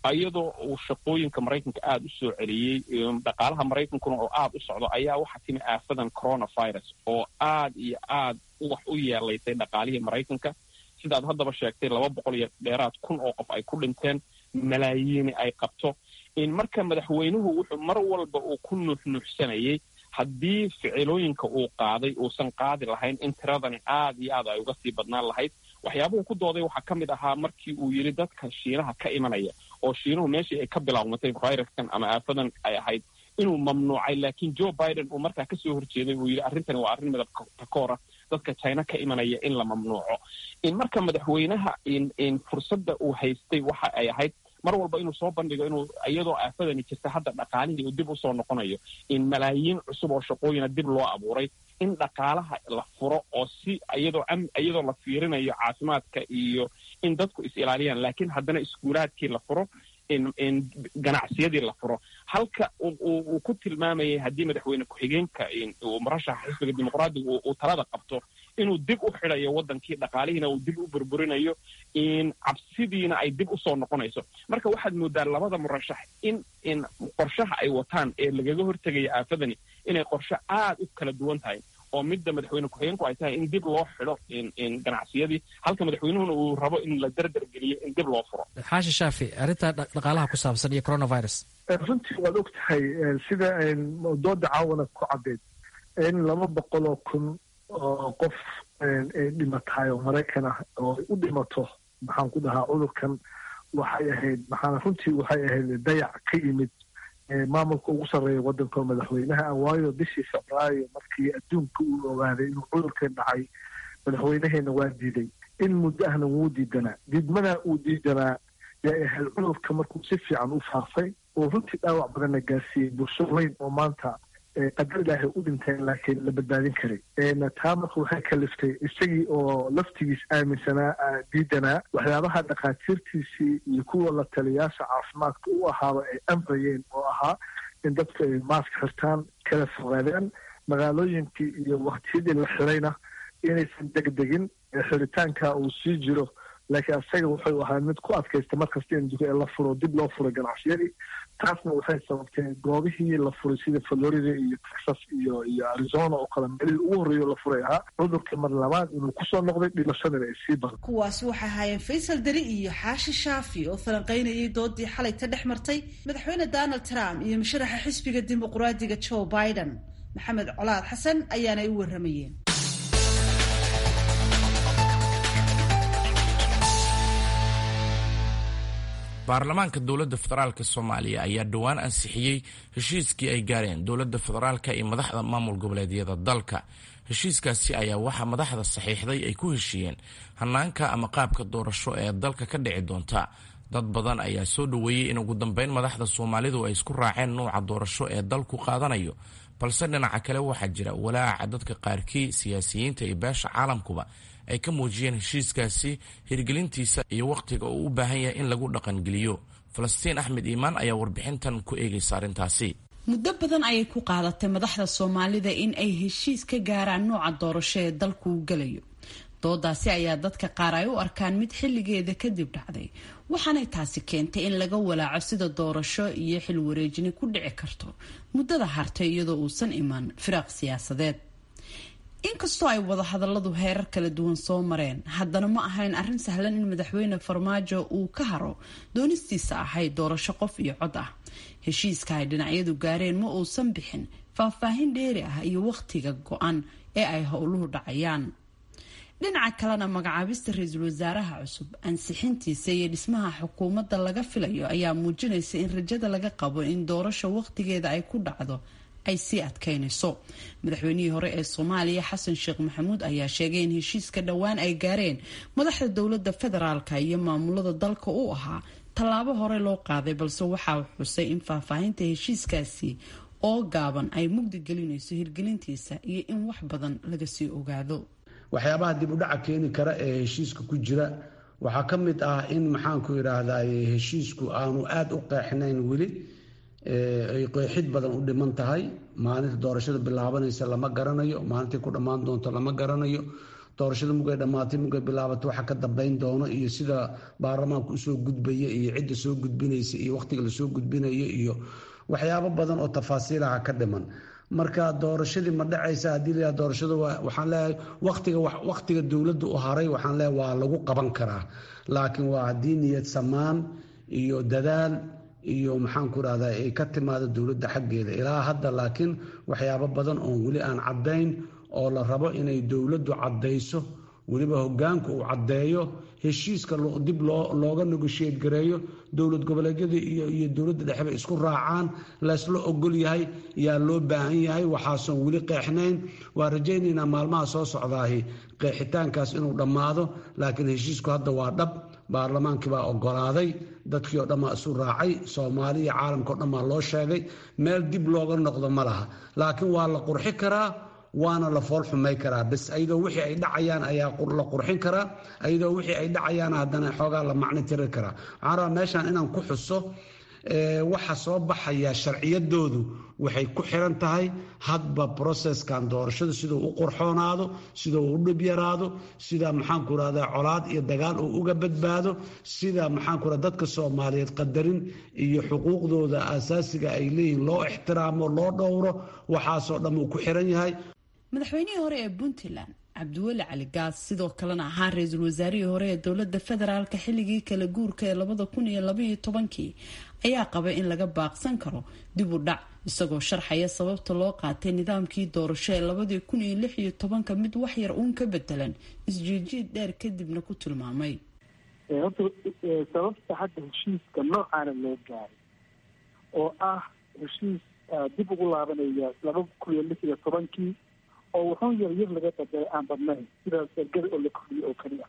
[SPEAKER 8] iyadoo uu shaqooyinka maraykanka aada u soo celiyey dhaqaalaha maraykankuna oo aada u socdo ayaa waxaa timi aafadan coronavirus oo aad iyo aad wax u yeelaysay dhaqaalihii maraykanka sidaad haddaba sheegtay laba boqol iyo dheeraad kun oo qof ay ku dhinteen malaayiini ay qabto marka madaxweynuhu wuxuu mar walba uu ku nuuxnuuxsanayay haddii ficilooyinka uu qaaday uusan qaadi lahayn in tiradani aad iyo aad ay uga sii badnaan lahayd waxyaabuhu ku dooday waxaa ka mid ahaa markii uu yidhi dadka shiinaha ka imanaya oo shiinuhu meeshii ay ka bilaawmatay viruskan ama aafadan ay ahayd inuu mamnuucay laakiin joe biden uu markaa kasoo horjeeday uu yidhi arrintani waa arrin midab takoora dadka china ka imanaya in la mamnuuco in marka madaxweynaha in fursadda uu haystay waxa ay ahayd mar walba inuu soo bandhigo inuu iyadoo aafadani jirta hadda dhaqaalihii uu dib usoo noqonayo in malaayiin cusub oo shaqooyina dib loo abuuray in dhaqaalaha la furo oo si iyadoo iyadoo la fiirinayo caafimaadka iyo in dadku is ilaaliyaan laakiin haddana iskuulaadkii la furo in ganacsiyadii la furo halka uu ku tilmaamayay haddii madaxweyne ku-xigeenka uu murashaxa xisbiga dimuqraadiga uu talada qabto inuu dib u xidayo waddankii dhaqaalihiina uu dib u burburinayo in cabsidiina ay dib usoo noqonayso marka waxaad moodaa labada murashax in in qorshaha ay wataan ee lagaga hortegaya aafadani inay qorshe aad u kala duwan tahay oo midda madaxweyne ku-xigeenku ay tahay in dib loo xido in ganacsiyadii halka madaxweynuhuna uu rabo in la derdergeliyo in dib loo furo
[SPEAKER 3] xaashi shaafi arrinta dhaqaalaha ku saabsan iyo coronavirus
[SPEAKER 13] runtii waad og tahay sida dooda caawana ku caddeed in laba boqol oo kun oo qof ay dhimatahay oo maraykan ah oo u dhimato maxaan ku dhahaa cudurkan waxay ahayd maxaan runtii waxay ahayd dayac ka yimid maamulka ugu sarreeya waddanka oo madaxweynaha ah waayo bishii februaayo markii adduunka uu ogaaday inuu cudurkan dhacay madaxweynaheena waa diiday in muddo ahna wuu diidanaa diidmadaa uu diidanaa yaa ahayd cudurka markuu si fiican u faafay oo runtii dhaawac badanna gaarsiiyey bulsho weyn oo maanta qadar ilaahay u dhinteen laakiin la badbaadin karay taa marka waxay kaliftay isagii oo laftigiis aaminsanaa diidanaa waxyaabaha dhakhaatiirtiisii iyo kuwa la taliyaasha caafimaadka u ahaaba ay amrayeen oo ahaa in dadku ay maask xirtaan kala fogaadaan magaalooyinkii iyo waktiyadii la xirayna inaysan degdegin xiritaanka uu sii jiro laakiin asaga wuxuu ahaa mid ku adkaysta markasta in la furo dib loo furay ganacsiyadii taasna waxay sababtay goobihii la furay sida florida iyo texas iyo iyo arizona oo kale meelihii ugu horreeyo la furay ahaa cudurka mar labaad inuu kusoo noqday dhimashadana ay sii badan
[SPEAKER 1] kuwaasi waxay ahaayeen faysal deri iyo xaashi shaafi oo falanqaynayay doodii xalayta dhex martay madaxweyne donald trump iyo musharaxa xisbiga dimuqraadiga joe biden maxamed colaad xasan ayaanay u warramayeen
[SPEAKER 2] baarlamaanka dowladda federaalk soomaaliya ayaa dhowaan ansixiyey heshiiskii ay gaareen dowladda federaalka iyo madaxda maamul goboleedyada dalka heshiiskaasi ayaa waxaa madaxda saxiixday ay ku heshiiyeen hanaanka ama qaabka doorasho ee dalka ka dhici doonta dad badan ayaa soo dhoweeyey in ugu dambeyn madaxda soomaalidu ay isku raaceen nuuca doorasho ee dalku qaadanayo balse dhinaca kale waxaa jira walaaca dadka qaarkii siyaasiyiinta iyo beesha caalamkuba ay ka muujiyeen heshiiskaasi hirgelintiisa iyo wakhtiga uu u baahan yahay in lagu dhaqangeliyo falastiin axmed iimaan ayaa warbixintan ku eegaysa arrintaasi
[SPEAKER 14] muddo badan ayay ku qaadatay madaxda soomaalida in ay heshiis ka gaaraan nooca doorasho ee dalku u gelayo doodaasi ayaa dadka qaar ay u arkaan mid xilligeeda kadib dhacday waxaanay taasi keentay in laga walaaco sida doorasho iyo xil wareejini ku dhici karto muddada hartay iyadoo uusan iman firaaq siyaasadeed inkastoo ay wadahadaladu heerar kala duwan soo mareen haddana ma ahayn arrin sahlan in madaxweyne farmaajo uu ka haro doonistiisa ahayd doorasho qof iyo cod ah heshiiska ay dhinacyadu gaareen ma uusan bixin faahfaahin dheeri ah iyo wakhtiga go-an ee ay howluhu dhacayaan dhinaca kalena magacaabista ra-iisul wasaaraha cusub ansixintiisa iyo dhismaha xukuumadda laga filayo ayaa muujinaysa in rajada laga qabo in doorasho wakhtigeeda ay ku dhacdo ay sii adkaynayso madaxweynihii hore ee soomaaliya xasan sheekh maxamuud ayaa sheegay in heshiiska dhowaan ay gaareen madaxda dowladda federaalka iyo maamulada dalka u ahaa tallaabo hore loo qaaday balse waxaa xusay in faahfaahinta heshiiskaasi oo gaaban ay mugdi gelinayso hirgelintiisa iyo in wax badan laga sii ogaado
[SPEAKER 4] waxyaabaha dib u dhaca keeni kara ee heshiiska ku jira waxaa ka mid ah in maxaanku yidhaahdaa heshiisku aanu aada u qeexnayn weli ay qeexid badan u dhiman tahay maalinta doorashada bilaabanaysa lama garanayo maalintai ku dhammaan doonto lama garanayo doorashada mugay dhammaatay mugay bilaabatay waxa ka dambeyn doono iyo sida baarlamaanka usoo gudbaya iyo cidda soo gudbinaysa iyo wakhtiga lasoo gudbinayo iyo waxyaabo badan oo tafaasiilaha ka dhiman marka doorashadii ma dhacaysa haddii layaha doorashadu waxaan leeyahay waqtiga waqtiga dowladda u haray waxaan leeyahay waa lagu qaban karaa laakiin waa haddii niyad samaan iyo dadaal iyo maxaanku rahdaa ay ka timaado dowladda xaggeeda ilaa hadda laakiin waxyaabo badan oon weli aan caddayn oo la rabo inay dowladdu caddayso weliba hogaanku uu caddeeyo heshiiska dib looga negoshiyad gareeyo dowlad goboleedyada iyo dowladda dhexeba isku raacaan laysla ogol yahay yaa loo baahan yahay waxaasoon weli qeexnayn waa rajaynaynaa maalmaha soo socdaahi qeexitaankaas inuu dhammaado laakiin heshiisku hadda waa dhab baarlamaankii baa ogolaaday dadkii oo dhammaa isu raacay soomaali iyo caalamka o dhan baa loo sheegay meel dib looga noqdo ma laha laakiin waa la qurxi karaa waana la fool xumay karaa bas ayadoo wixii ay dhacayaan ayaa la qurxin karaa ayadoo wixii ay dhacayaan haddana xoogaa la macno tiri karaa waxaan rabaa meeshaan inaan ku xuso waxa soo baxaya sharciyadoodu waxay ku xiran tahay hadba processkan doorashadu siduu u qurxoonaado siduu u dhib yaraado sida maxaanku rahdaa colaad iyo dagaal uu uga badbaado sida maxaanku ra dadka soomaaliyeed qadarin iyo xuquuqdooda asaasiga ay leeyihiin loo ixtiraamo loo dhowro waxaasoo dhan uu ku xiran yahay
[SPEAKER 14] madaxweynihii hore ee puntland cabdiweli cali gaas sidoo kalena ahaa ra-iisul wasaarihii hore ee dowlada federaalka xilligii kala guurka ee labada kun iyo labaiyo tobankii ayaa qabay in laga baaqsan karo dib u dhac isagoo sharxaya sababta loo qaatay nidaamkii doorasho ee labadii kun iyo lix iyo tobanka mid waxyar uun ka bedelan isjiijiid dheer kadibna ku tilmaamay
[SPEAKER 15] horta sababta hadda heshiiska noocaana loo gaaray oo ah heshiis dib ugu laabanaya laba kun iyo lix iyo tobankii oo wuxuun yar yar laga bedelay aan badnayn sidaas ergada oo la kordhiyo oo keliya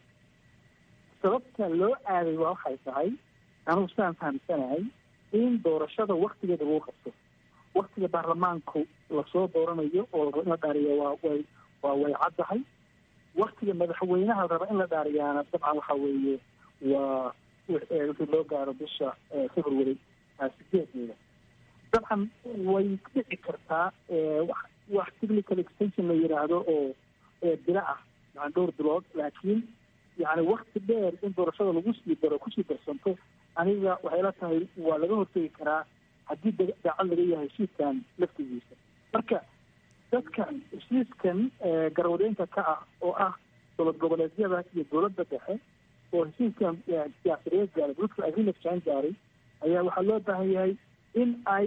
[SPEAKER 15] sababta loo aaday waa waxay tahay anugu sidaan fahamsanahay in doorashada waktigeeda lagu qabto waktiga baarlamaanku lasoo dooranayo oo raba in la dhaariyo waa way waa way caddahay waktiga madaxweynaha la raba in la dhaariyaana dabcan waxa weeye waa wixii loo gaaro bisha february sideedeeda dabcan way dhici kartaa wax technical extension la yidhaahdo oo bilo ah yani dhowr bilood laakiin yani wakti dheer in doorashada lagu sii daro kusii darsanto aniga waxay la tahay waa laga hortegi karaa haddii daacad laga yahay heshiiskan laftigiisa marka dadka heshiiskan garwadeenka ka ah oo ah dowlad goboleedyada iyo dowladda dhexe oo heshiiskan siyaasadeed gaaray political agreement jaan gaaray ayaa waxaa loo baahan yahay in ay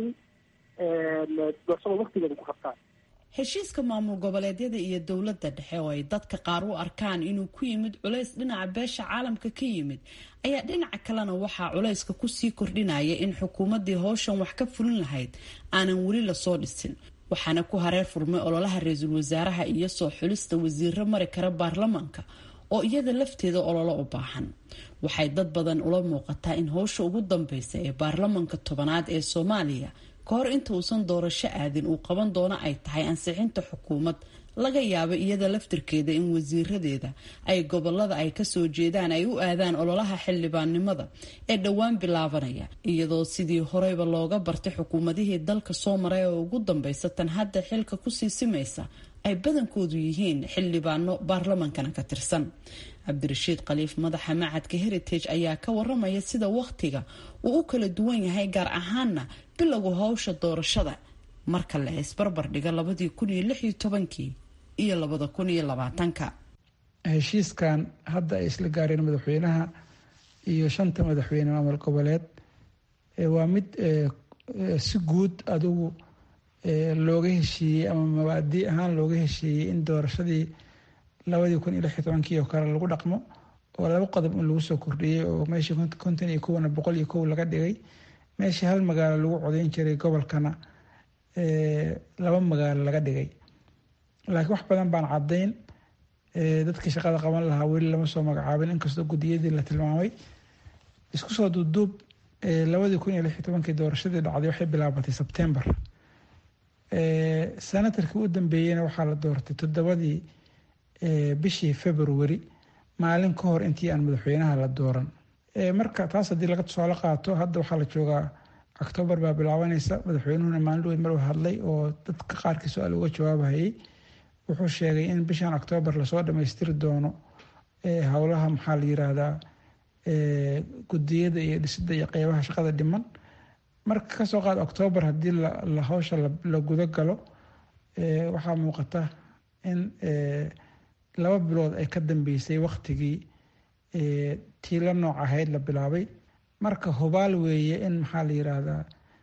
[SPEAKER 15] doorashada waktigeeda ku qabtaan
[SPEAKER 14] heshiiska maamul goboleedyada iyo dowladda dhexe oo ay dadka qaar u arkaan inuu ku yimid culays dhinaca beesha caalamka ka yimid ayaa dhinaca kalena waxaa culayska kusii kordhinaya in xukuumaddii howshan wax ka fulin lahayd aanan weli lasoo dhisin waxaana ku hareer furmay ololaha ra-iisul wasaaraha iyo soo xulista wasiiro mari kara baarlamaanka oo iyada lafteeda ololo u baahan waxay dad badan ula muuqataa in howsha ugu dambeysa ee baarlamanka tobanaad ee soomaaliya ka hor inta uusan doorasho aadin uu qaban doono ay tahay ansixinta xukuumad laga yaabo iyada laftirkeeda in wasiiradeeda ay gobolada ay kasoo jeedaan ay u aadaan ololaha xildhibaannimada ee dhowaan bilaabanaya iyadoo sidii horeyba looga bartay xukuumadihii dalka soo maray oo ugu dambeysa tan hadda xilka kusii simaysa ay badankoodu yihiin xildhibaano baarlamankana ka tirsan cabdirashiid khaliif madaxa macadka heritage ayaa ka waramaya sida wakhtiga uu u kala duwan yahay gaar ahaana bilowga howsha doorashada marka la isbarbar dhiga labadii kun iyo lix iyo tobankii iyo labada kun iyo labaatanka
[SPEAKER 16] heshiiskan hadda ay isla gaareen madaxweynaha iyo shanta madaxweyne maamul goboleed waa mid si guud adigu looga heshiiyey ama mabaadi ahaan looga heshiiyey in doorashadii labadii kun iyo lix iyo tobankii oo kale lagu dhaqmo oo laba qodob in lagu soo kordhiyey oo meeshii konton iyo kowna boqol iyo kow laga dhigay meeshii hal magaalo lagu codeyn jiray gobolkana laba magaalo laga dhigay laakiin wax badan baan caddayn dadkii shaqada qaban lahaa weli lama soo magacaabin inkastoo guddiyadii la tilmaamay isku soo duubduub labadii kun iyo lix iyo tobankii doorashadii dhacday waxay bilaabatay sebtembar senatarkii u dambeeyeyna waxaa la doortay toddobadii bishii february maalin ka hor intii aan madaxweynaha la dooran marka taas haddii laga tusaale qaato hadda waxaa la joogaa octoobar baa bilaabanaysa madaxweynuhuna maalin weyn mar hadlay oo dadka qaarkii su-aal uga jawaabahayay wuxuu sheegay in bishan octoobar lasoo dhammaystiri doono howlaha maxaa la yiraahdaa gudiyada iyo dhisida iyo qeybaha shaqada dhiman marka kasoo qaad octoobar haddii la hawsha la guda galo waxaa muuqata in laba bilood ay ka dambeysay waktigii tii la nooc ahayd la bilaabay marka hubaal weeye in maxaa la yiraahdaa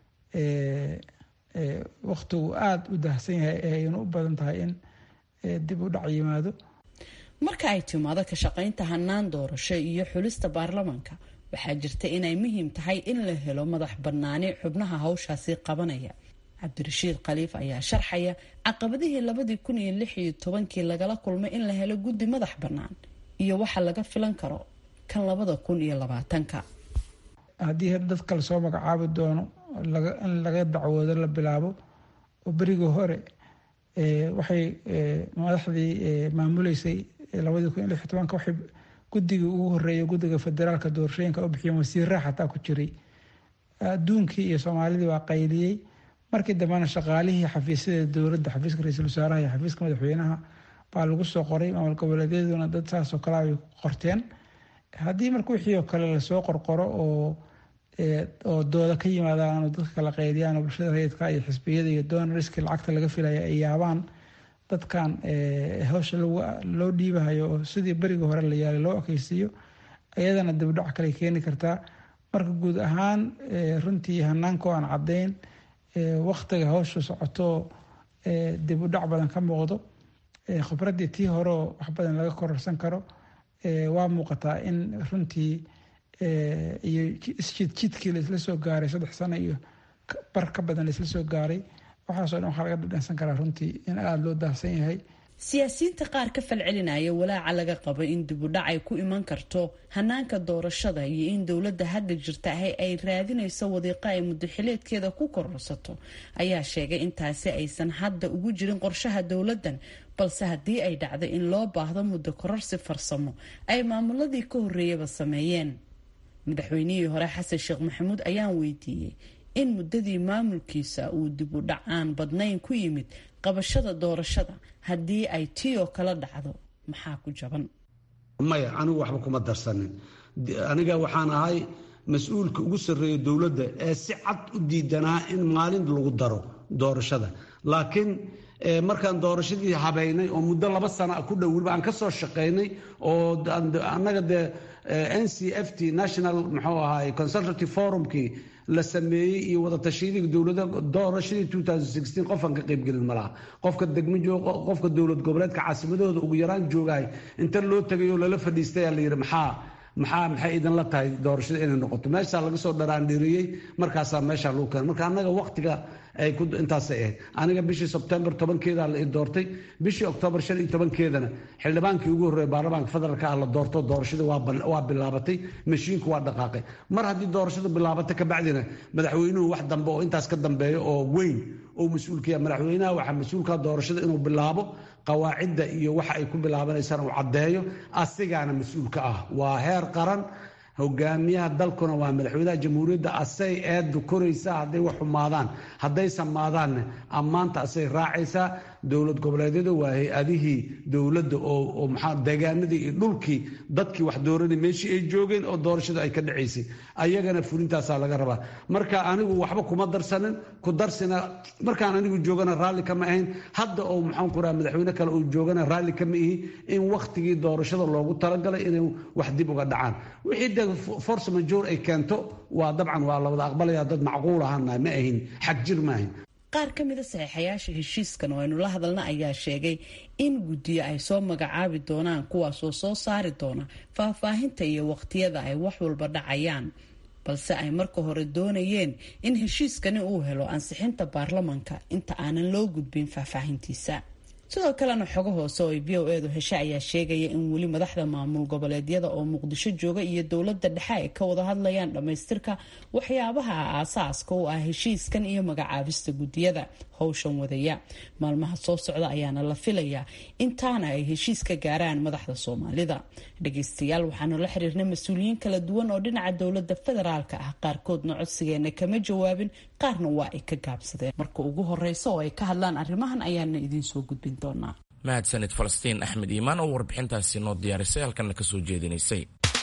[SPEAKER 16] waktigu aada u dahsan yahay ayna u badan tahay in dib u dhac yimaado
[SPEAKER 14] marka ay timaado ka shaqaynta hanaan doorasho iyo xulista baarlamaanka waxaa jirta inay muhiim tahay in la helo madax bannaani xubnaha hawshaasi qabanaya cabdirashiid khaliif ayaa sharxaya caqabadihii labadii kun iyo lix iyo tobankii lagala kulmay in la helo guddi madax bannaan iyo waxa laga filan karo kan labada kun iyo labaatanka
[SPEAKER 16] haddii dadka lasoo magacaabi doono in laga dacwoodo la bilaabo oo berigii hore waxay madaxdii maamuleysay labadii kun iyo lix iyo tobanka waxay guddigii ugu horeeyay guddiga federaalka doorashooyinka u bixiyeen wasiirraa xataa ku jiray adduunkii iyo soomaalidii waa qayliyey markii dambena shaqaalihii xafiisyada dowladda xafiiska ra-iisul wasaaraha iyo xafiiska madaxweynaha baa lagu soo qoray maamul goboleedyaduna dad saasoo kale ay qorteen haddii marka wixii oo kale lasoo qorqoro oo oo dooda ka yimaadaan oo dadka kala qaydiyaan oo bulshada rayidka iyo xisbiyada iyo donoriski lacagta laga filaya ay yaabaan dadkan hawsha loo dhiibahayo oo sidii berigii hore la yaalay loo ekeysiiyo iyadana dibdhac kale keeni kartaa marka guud ahaan runtii hanaanka aan caddayn waktiga hawsha socoto dib u dhac badan ka muuqdo khibraddii tii hore oo wax badan laga kororsan karo waa muuqataa in runtii iyo isjidjidkii laisla soo gaaray saddex sano iyo bar ka badan laisla soo gaaray waxaasoo dhan waxaa laga dhadhansan karaa runtii in aada loo daahsan yahay
[SPEAKER 14] siyaasiyiinta qaar ka falcelinaya walaaca laga qabo in dibudhac ay ku iman karto hanaanka doorashada iyo in dowladda hadda jirta ahay ay raadinayso wadiiqo ay mudaxileedkeeda ku kororsato ayaa sheegay intaasi aysan hadda ugu jirin qorshaha dowladdan balse haddii ay dhacdo in loo baahdo muddo kororsi farsamo ay maamuladii ka horreeyaba sameeyeen madaxweynihii hore xasan sheekh maxamuud ayaan weydiiyey in muddadii maamulkiisa uu dib u dhac aan badnayn ku yimid qabashada doorashada haddii ay tii oo kala dhacdo maxaa ku jaban
[SPEAKER 4] maya anigu waxba kuma darsanin aniga waxaan ahay mas-uulka ugu sarreeya dowladda ee si cad u diidanaa in maalin lagu daro doorashada laakiin markaan doorashadii habeynay oo muddo laba sana ku dhow weliba aan ka soo shaqaynay oo annaga dee n c f t national muxuu ahaay consultative forumkii la sameeyey iyo wadatashyadii dowlada doorashadii qofaan ka qaybgelin malaha qofka degmo jooga qofka dowlad goboleedka caasimadahooda ugu yaraan joogahay inta loo tegay oo lala fadhiistay la yidhi maxaa maxaa maxay idinla tahay doorashada inay noqoto meeshaa laga soo dharaandhiriyey markaasaa meeshaa lagu keenay marka annaga waqtiga ay ku intaasay ahayd aniga bishii sebtembar tobankeeda la i doortay bishii oktoobar shan iyo tobankeedana xildhibaankii ugu horreeya baarlamaanka federaalka ah la doorto doorashadii waa bilaabatay mashiinku waa dhaqaaqay mar haddii doorashadu bilaabatay kabacdina madaxweynuhu wax dambe oo intaas ka dambeeya oo weyn oo mas-uulkaya madaxweynaha waxaa mas-uulka doorashada inuu bilaabo qawaacidda iyo waxa ay ku bilaabanaysaan uu caddeeyo asigaana mas-uulka ah waa heer qaran hogaamiyaha dalkuna waa madaxweynaha jamhuuriyadda asay eeddu koraysaa hadday wax xumaadaan hadday samaadaanne ammaanta asay raacaysaa dowlad goboleedyada waa hay-adihii dowladda oo maxaa deegaanadii iyo dhulkii dadkii wax dooranay meeshii ay joogeen oo doorashadu ay ka dhacaysay ayagana fulintaasaa laga rabaa marka anigu waxba kuma darsanin ku darsina markaan anigu joogana raalli kama ahayn hadda oo maxaan ku raha madaxweyne kale uu joogana raalli kama ihi in wakhtigii doorashada loogu talagalay inay wax dib uga dhacaan wixii de force major ay keento waa dabcan waa la wada aqbalaya dad macquul ahana ma ahin xag jir ma ahin
[SPEAKER 14] qaar ka mida saxiixayaasha heshiiskan oo aynu la hadalna ayaa sheegay in guddiyo ay soo magacaabi doonaan kuwaasoo soo saari doona faahfaahinta iyo waqtiyada ay wax walba dhacayaan balse ay marka hore doonayeen in heshiiskani uu helo ansixinta baarlamanka inta aanan loo gudbin faahfaahintiisa sidoo kalena xogo hoose oo ay v o edu heshe ayaa sheegaya in weli madaxda maamul goboleedyada oo muqdisho jooga iyo dowladda dhexe ay ka wada hadlayaan dhammaystirka waxyaabaha aasaaska u ah heshiiskan iyo magacaabista guddiyada howshan wadaya maalmaha soo socda ayaana la filayaa intaana ay heshiis ka gaaraan madaxda soomaalida dhageystayaal waxaanu la xiriirnay mas-uuliyiin kala duwan oo dhinaca dowladda federaalka ah qaarkoodna codsigeena kama jawaabin qaarna waa ay ka gaabsadeen marka ugu horeysa oo ay ka hadlaan arrimahan ayaana idiin soo gudbin doonaa
[SPEAKER 2] mahadsanid falastiin axmed iimaan oo warbixintaasi noo diyaarisay halkanna ka soo jeedinaysay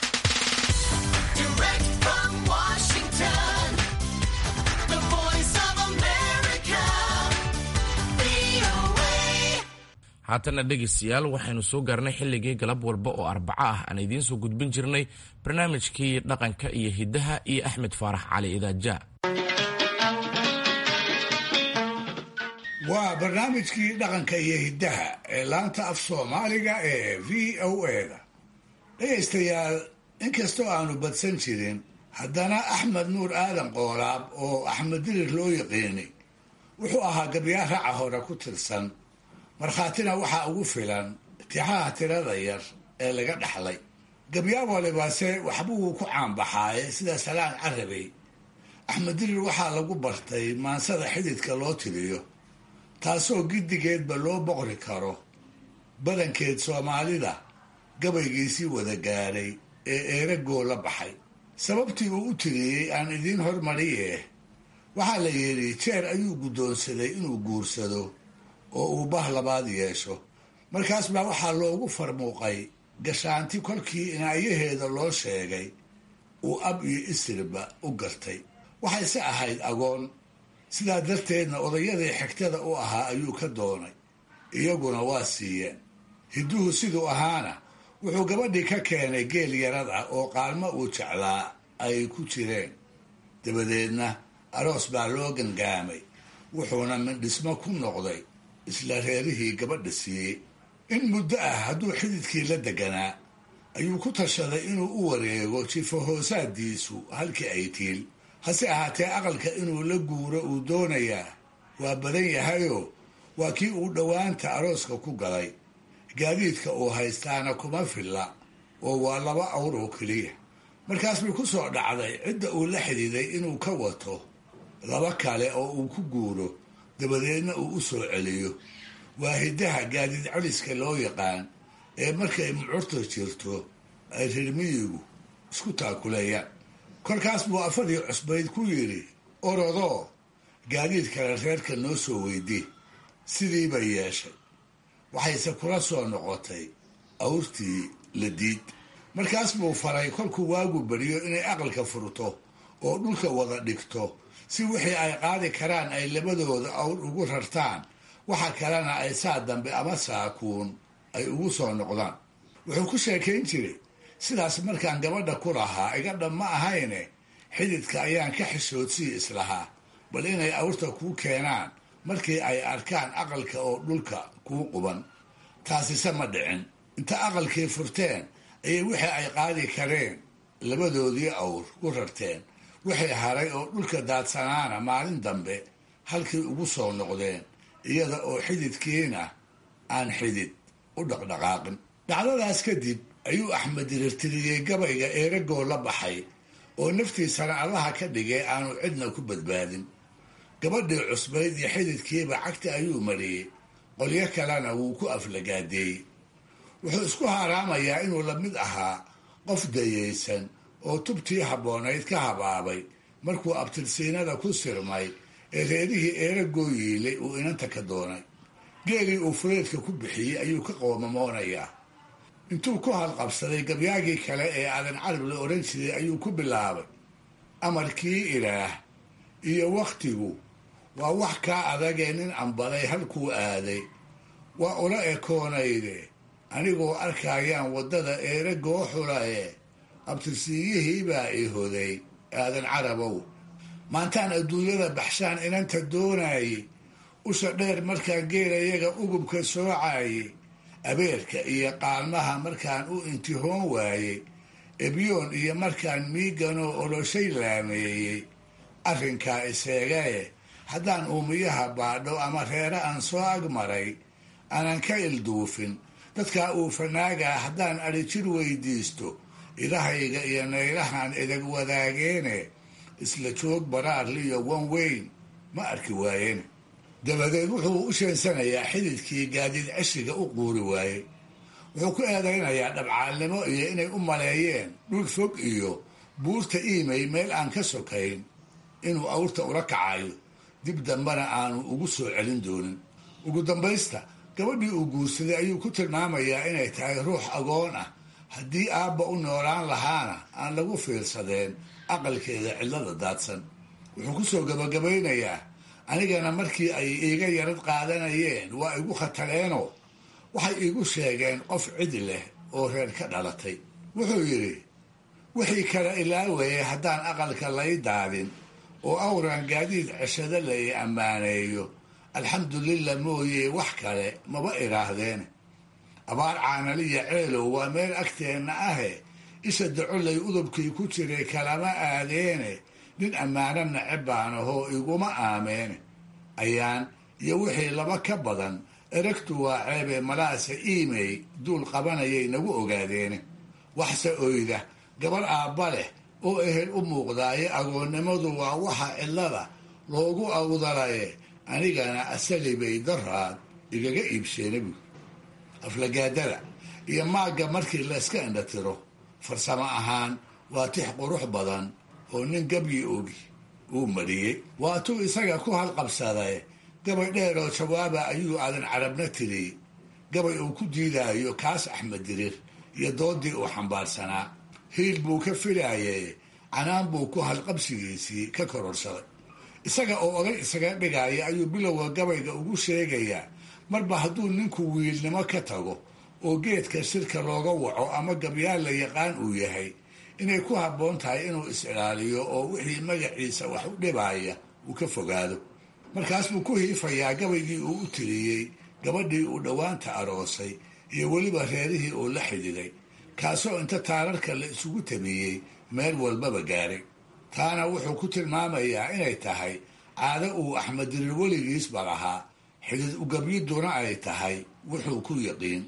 [SPEAKER 2] haatana dhegaystayaal waxaynu soo gaarnay xilligii galab walba oo arbaco ah aan idiin soo gudbin jirnay barnaamijkii dhaqanka iyo hiddaha iyo axmed faarax cali idaaja
[SPEAKER 5] waa barnaamijkii dhaqanka iyo hiddaha ee laanta af soomaaliga ee v o eda dhegaystayaal inkastoo aanu badsan jirin haddana axmed nuur aadan qoolaab oo axmed dirir loo yaqiinay wuxuu ahaa gabyaa raca hore ku tirsan markhaatina waxaa ugu filan tixaha tirada yar ee laga dhaxlay gabyaa walibase waxbuu ku caanbaxaaye sida salaan carabey axmed dirir waxaa lagu bartay maansada xididka loo tiriyo taasoo giddigeedba loo boqri karo badankeed soomaalida gabaygiisii wada gaadhay ee eeragoo la baxay sababtii uu u tiriyey aan idiin hormariye waxaa la yidhi jeer ayuu guddoonsaday inuu guursado oo uu bah labaad yeesho markaas baa waxaa loogu farmuuqay gashaanti kolkii inaayaheeda loo sheegay uu ab iyo isirba u gartay waxayse ahayd agoon sidaa darteedna odayadii xigtada u ahaa ayuu ka doonay iyaguna waa siiyeen hidduhu siduu ahaana wuxuu gabadhii ka keenay geel yarad ah oo qaalmo uu jeclaa ay ku jireen dabadeedna aroos baa loo gangaamay wuxuuna mindhismo ku noqday isla reerihii gabadha siiyey in muddo ah hadduu xididkii la deganaa ayuu ku tashaday inuu u wareego jifo hoosaadiisu halkii ay tiil hase ahaatee aqalka inuu la guuro uu doonayaa waa badan yahayoo waa kii uu dhowaanta arooska ku galay gaadiidka uu haystaana kuma filla oo waa laba awr oo keliya markaas bay ku soo dhacday cidda uu la xidiiday inuu ka wato laba kale oo uu ku guuro dabadeedna uu u soo celiyo waa hiddaha gaadiid celiska loo yaqaan ee markay mucurta jirto ay rirmiyigu isku taakuleeyaan kolkaas buu afadii cusbayd ku yidhi orodoo gaadiid kale reerka noo soo weydii sidii bay yeeshay waxayse kula soo noqotay awrtii la diid markaas buu faray kolkuu waagu beriyo inay aqalka furto oo dhulka wada dhigto si wixii ay qaadi karaan ay labadooda awr ugu rartaan waxa kalena ay saa dambe ama saakuun ay ugu soo noqdaan wuxuu ku sheekayn jiray sidaas markaan gabadha ku lahaa iga dhab ma ahayne xididka ayaan ka xishoodsii islahaa bal inay awrta kuu keenaan markii ay arkaan aqalka oo dhulka kuu quban taasise ma dhicin inta aqalkii furteen ayay wixii ay qaadi kareen labadoodii awr ku rarteen wixii haray oo dhulka daadsanaana maalin dambe halkii ugu soo noqdeen iyada oo xididkiina aan xidid u dhaqdhaqaaqin dhacdadaas kadib ayuu axmed dirirtiriyey gabayga eeragoo la baxay oo naftiisana allaha ka dhigay aanu cidna ku badbaadin gabadhii cusbayd iyo xididkiiba cagta ayuu mariyey qolyo kalena wuu ku aflagaadeeyey wuxuu isku haaraamayaa inuu la mid ahaa qof dayaysan oo tubtii habboonayd ka habaabay markuu abtirsiinada ku sirmay ee reerihii eeragoo yiilay uu inanta ka doonay geelii uu fureedka ku bixiyey ayuu ka qoomamoonayaa intuu ku halqabsaday gabyaagii kale ee aadan carab la odhan jiray ayuu ku bilaabay amarkii ilaah iyo wakhtigu waa wax kaa adagee nin ambaday halkuu aaday waa ula ekoonayde anigoo arkayaan waddada eeragoo xulaye abtirsiiyihii baa i hoday aadan carabow maantaan adduunyada baxshaan inanta doonaayey usha dheer markaan geelayaga ugubka soocaayey abeerka iyo qaalmaha markaan u intihoon waayey ebyoon iyo markaan miiganoo oloshay laameeyey arrinkaa iseegae haddaan uumiyaha baadho ama reere aan soo agmaray aanan ka ilduufin dadkaa uu fanaagaa haddaan adhijir weydiisto ilahayga iyo naylahan idag wadaageene isla joog baraarliyo wan weyn ma arki waayeen dabadeed wuxuu u sheensanayaa xididkii gaadiid ceshiga u quuri waayey wuxuu ku eedaynayaa dhabcaalnimo iyo inay u maleeyeen dhul fog iyo buurta iimay meel aan ka sokayn inuu awrta ula kacayo dib dambena aanu ugu soo celin doonin ugu dambaysta gabadhii uu guursaday ayuu ku tilmaamayaa inay tahay ruux agoon ah haddii aabba u noolaan lahaana aan lagu fiirsadeen aqalkeeda cidlada daadsan wuxuu ku soo gabagabaynayaa anigana markii ay iiga yarad qaadanayeen waa igu khatareenoo waxay iigu sheegeen qof cid leh oo reer ka dhalatay wuxuu yidhi wixii kale ilaaweye haddaan aqalka lay daadin oo awran gaadiid ceshado lay ammaaneeyo alxamdulillah mooye wax kale maba idhaahdeen abaar caanaliya ceelow waa meel agteenna ahe isha dacolay udubkii ku jiray kalama aadeene nin ammaano naceb baan ahoo iguma aameene ayaan iyo wixii laba ka badan eragtu waa ceebe malaase iimey duul qabanayay nagu ogaadeene waxse oyda gabar aabba leh oo ehel u muuqdaaye agoonnimadu waa waxa cidlada loogu awdalaye anigana asali bay daraad igaga iibsheena buud aflagaadada iyo maagga markii layska indhatiro farsamo ahaan waa tix qurux badan oo nin gabyi ogi uu mariyey waatuu isaga ku halqabsaday gabay dheer oo jawaaba ayuu aadan carabna tiriyey gabay uu ku diidaayo kaas axmed dirir iyo doodii uu xambaarsanaa hiil buu ka filaayay canaan buu ku halqabsigiisii ka kororsaday isaga oo oday isaga dhigaya ayuu bilowga gabayga ugu sheegayaa marba hadduu ninku wiilnimo ka tago oo geedka shirka looga waco ama gabyaal la yaqaan uu yahay inay ku habboon tahay inuu is-ilaaliyo oo wixii magaciisa wax u dhibaya uu ka fogaado markaas buu ku hiifayaa gabaygii uu u tiriyey gabadhii uu dhowaanta aroosay iyo weliba reerihii uu la xididay kaasoo inta taararka la isugu tabiyey meel walbaba gaaray taana wuxuu ku tilmaamayaa inay tahay caado uu axmed dirir weligiisba lahaa xidid ugabyiduna ay tahay wuxuu ku yaqiin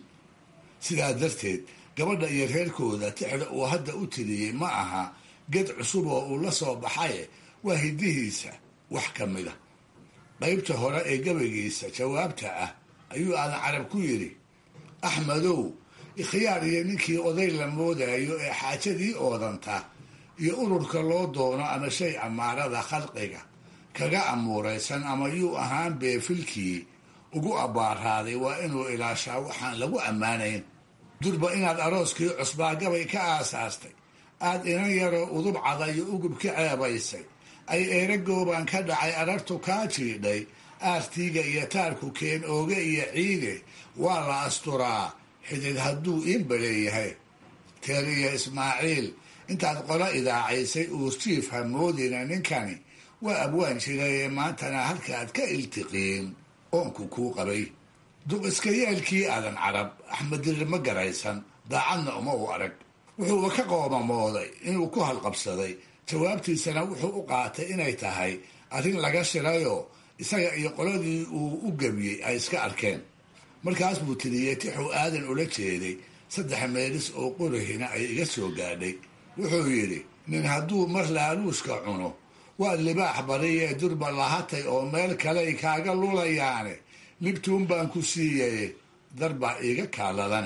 [SPEAKER 5] sidaa darteed gabadha iyo reerkooda tixda uu hadda u tiriyey ma aha ged cusub oo uu la soo baxaye waa hidihiisa wax ka mid a qaybta hore ee gabaygiisa jawaabta ah ayuu aadan carab ku yidhi axmedow ikhyaar iyo ninkii oday la moodayo ee xaajadii oodanta iyo ururka loo doono ama shay amaarada khalqiga kaga amuuraysan ama yuu ahaan beefilkii ugu abbaaraaday waa inuu ilaashaa waxaan lagu ammaanayn durba inaad arooskii cusbaa gabay ka aasaastay aad inan yaroo udub cada iyo ugub ka ceebaysay ay eeragoobaan ka dhacay arartu kaa jiidhay aartiiga iyo taarku keen ooge iyo ciide waa la asturaa xidid hadduu iinbaleeyahay teeriya ismaaciil intaad qola idaacaysay uurjiif hamoodina ninkani waa abwaan jirayee maantana halkaad ka iltiqiin oonku kuu qabay duq iska yeelkii aadan carab axmed dirir ma garaysan daacadna uma u arag wuxuuba ka qoomamooday inuu ku halqabsaday jawaabtiisana wuxuu u qaatay inay tahay arrin laga shirayoo isaga iyo qoladii uu u gebiyey ay iska arkeen markaas buu tiriyey tixuu aadan ula jeeday saddex meelis oo qurahina ay iga soo gaadhay wuxuu yidhi nin hadduu mar laaluushka cuno waa libaax bariyee durba lahatay oo meel kaley kaaga lulayaane libtuun baan ku siiyay darbaa iiga kaaladane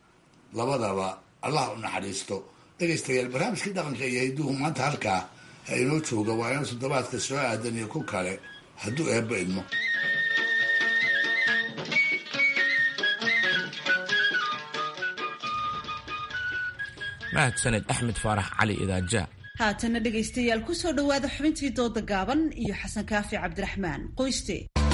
[SPEAKER 5] labadaba allah u naxariisto dhegaystayaal barnaamijkii dhaqanka iyo hidduhu maanta halkaa ha inoo jooga waa inuu toddobaadka soo aadan iyo ku kale hadduu eebba idmo
[SPEAKER 2] mahadsaned axmed faarax cali idaaja
[SPEAKER 1] haatana dhegaystayaal ku soo dhowaada xubintii dooda gaaban iyo xasan kaafi cabdiraxmaan qoyste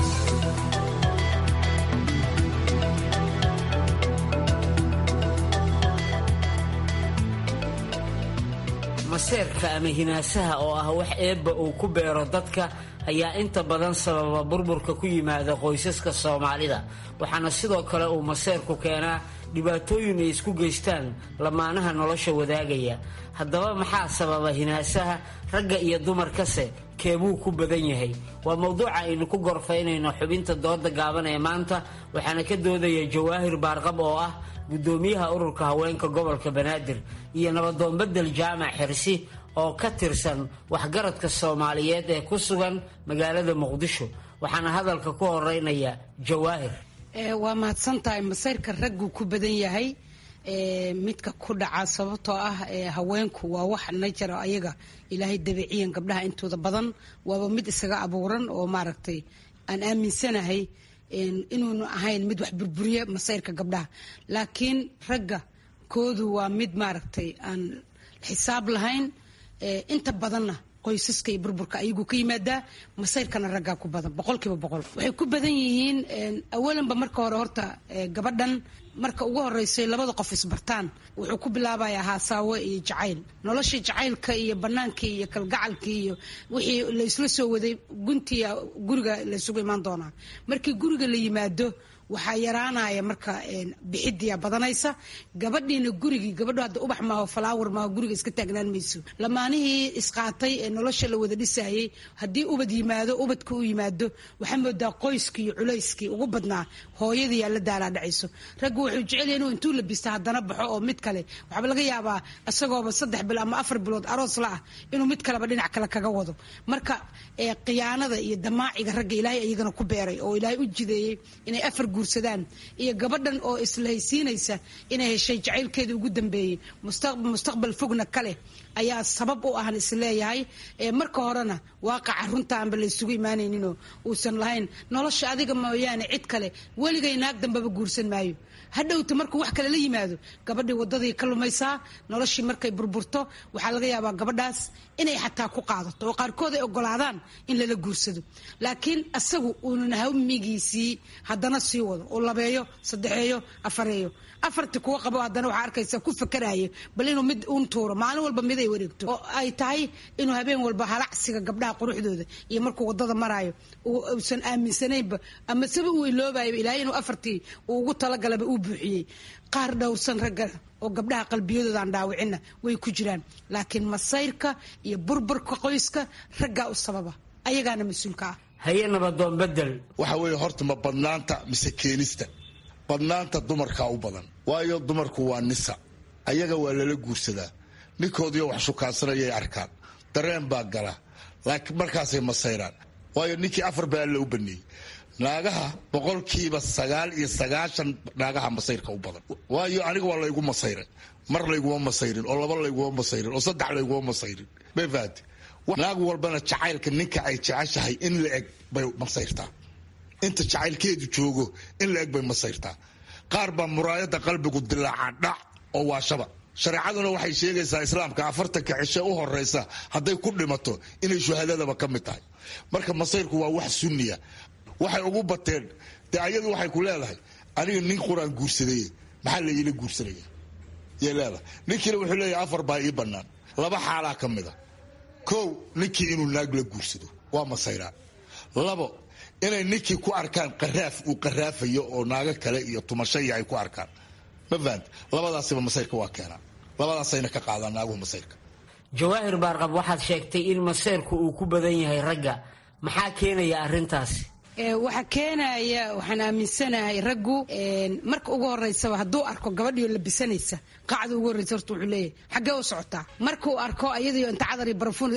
[SPEAKER 17] maseerka ama hinaasaha oo ah wax eebba uu ku beero dadka ayaa inta badan sababa burburka ku yimaada qoysaska soomaalida waxaana sidoo kale uu maseerku keenaa dhibaatooyin ay isku geystaan lamaanaha nolosha wadaagaya haddaba maxaa sababa hinaasaha ragga iyo dumarkase keebuu ku badan yahay waa mowduuca aynu ku gorfaynayno xubinta dooda gaaban ee maanta waxaana ka doodaya jawaahir baarqab oo ah guddoomiyaha ururka haweenka gobolka banaadir iyo nabadoonbedel jaamac xirsi oo ka tirsan waxgaradka soomaaliyeed ee ku sugan magaalada muqdisho waxaana hadalka ku horeynaya jawaahir
[SPEAKER 18] waa mahadsan tahay masayrka raggu ku badan yahay midka ku dhaca sababtoo ah haweenku waa wax najara ayaga ilaahay dabiiciyan gabdhaha intooda badan waaba mid isaga abuuran oo maaragtay aan aaminsanahay inuuna ahayn mid wax burburiya masayrka gabdhaha laakiin ragga koodu waa mid maaragtay aan xisaab lahayn inta badanna qoysaska iyo burburka ayaguu ka yimaadaa masayrkana raggaa ku badan boqolkiiba boqol waxay ku badan yihiin awalanba marka hore horta gabadhan marka ugu horeysay labada qof isbartaan wuxuu ku bilaabayaa haasaawo iyo jacayl noloshii jacaylka iyo banaankii iyo kalgacalkii iyo wixii laysla soo waday guntiya guriga laysugu imaan doonaa markii guriga la yimaado waxaa yaraanaya marka bixidiya badanaysa gabadhiina gurigii gabadho hadda ubax maaho falaawar maaho guriga iska taagnaan mayso lamaanihii isqaatay ee nolosha la wada dhisayay haddii ubad yimaado ubadka u yimaado waxaa moodaa qoyskii iyo culayskii ugu badnaa hooyadii yaa la daalaa dhacayso raggu wuxuu jecel yahay inuu intuu labista haddana baxo oo mid kale waxaaba laga yaabaa isagooba saddex bil ama afar bilood aroos la ah inuu mid kaleba dhinac kale kaga wado marka khiyaanada iyo damaaciga ragga ilaahay iyagana ku beeray oo ilaahay u jideeyey inay afar guursadaan iyo gabadhan oo islahaysiinaysa inay heshay jacaylkeeda ugu dambeeyey mustaqbal fogna kaleh ayaa sabab u ahan isleeyahay marka horena waaqaca runtaanba laysugu imaanayninoo uusan lahayn nolosha adiga mooyaane cid kale weligay naag dambaba guursan maayo hadhowta markuu wax kale la yimaado gabadhii wadadii ka lumaysaa noloshii markay burburto waxaa laga yaabaa gabadhaas inay xataa ku qaadato oo qaarkood ay ogolaadaan in lala guursado laakiin asagu uunan hamigiisii haddana sii wado oo labeeyo saddexeeyo afareeyo afarti kuwa qabo haddana waxaa arkaysa ku fakaraayo bal inuu mid un tuuro maalin walba mid ay wareegto oo ay tahay inuu habeen walba halacsiga gabdhaha quruxdooda iyo markuu wadada maraayo uusan aaminsanaynba ama saba uu iloobayaba ilaahay inuu afartii uu ugu talagalaba uu buuxiyey qaar dhowrsan ragga oo gabdhaha qalbiyadooda aan dhaawicina way ku jiraan laakiin masayrka iyo burburka qoyska raggaa u sababa ayagaana mas-uulka ah
[SPEAKER 17] haye nabadoon bedel
[SPEAKER 19] waxa weeye horta ma badnaanta mise keenista badnaanta dumarkaa u badan waayo dumarku waa nisa ayaga waa lala guursadaa ninkoodiyo wax shukaansanayay arkaan dareen baa gala laakiin markaasay masayraan waayo ninkii afar baa alla u baneeyey naagaha boqolkiiba sagaal iyo sagaashan naagaha masayrka u badan waayo aniga waa laygu masayray mar layguma masayrin oo laba layguma masayrin oo saddex layguma masayrin may fahamte naag walbana jacaylka ninka ay jeceshahay in la eg bay masayrtaa inta jacaylkeedu joogo in la eg bay masayrtaa qaar baa muraayada qalbigu dilaaca dhac oo waa shaba shareecaduna waxay sheegaysaa islaamka afartanka cishe u horeysa hadday ku dhimato inay shuhadadaba ka mid tahay marka masayrku waa wax sunniya waxay ugu bateen dee ayadu waxay ku leedahay aniga nin quraan guursaday maxaa la iila guursanaya yay leedahay ninkiina wuxuu leeyahay afar baa ii bannaan laba xaalaa ka mid a kow ninkii inuu naag la guursado waa masayraa labo inay ninkii ku arkaan qaraaf uu qaraafayo oo naago kale iyo tumasho iyo ay ku arkaan ma fahanta labadaasiba masayrka waa keenaa labadaasayna ka qaadaan naaguhu masayrka
[SPEAKER 17] jawaahir baarqab waxaad sheegtay in masayrku uu ku badan yahay ragga maxaa keenaya arrintaasi
[SPEAKER 18] waxaa keenaya waxaan aaminsanahay raggu marka ugu horeysaba hadduu arko gabadhiio labisanaysa qacda ugu horreysa horta wuxuu leeyahay xaggee u socotaa markuu arko ayadiio inta cadar iyo barafuun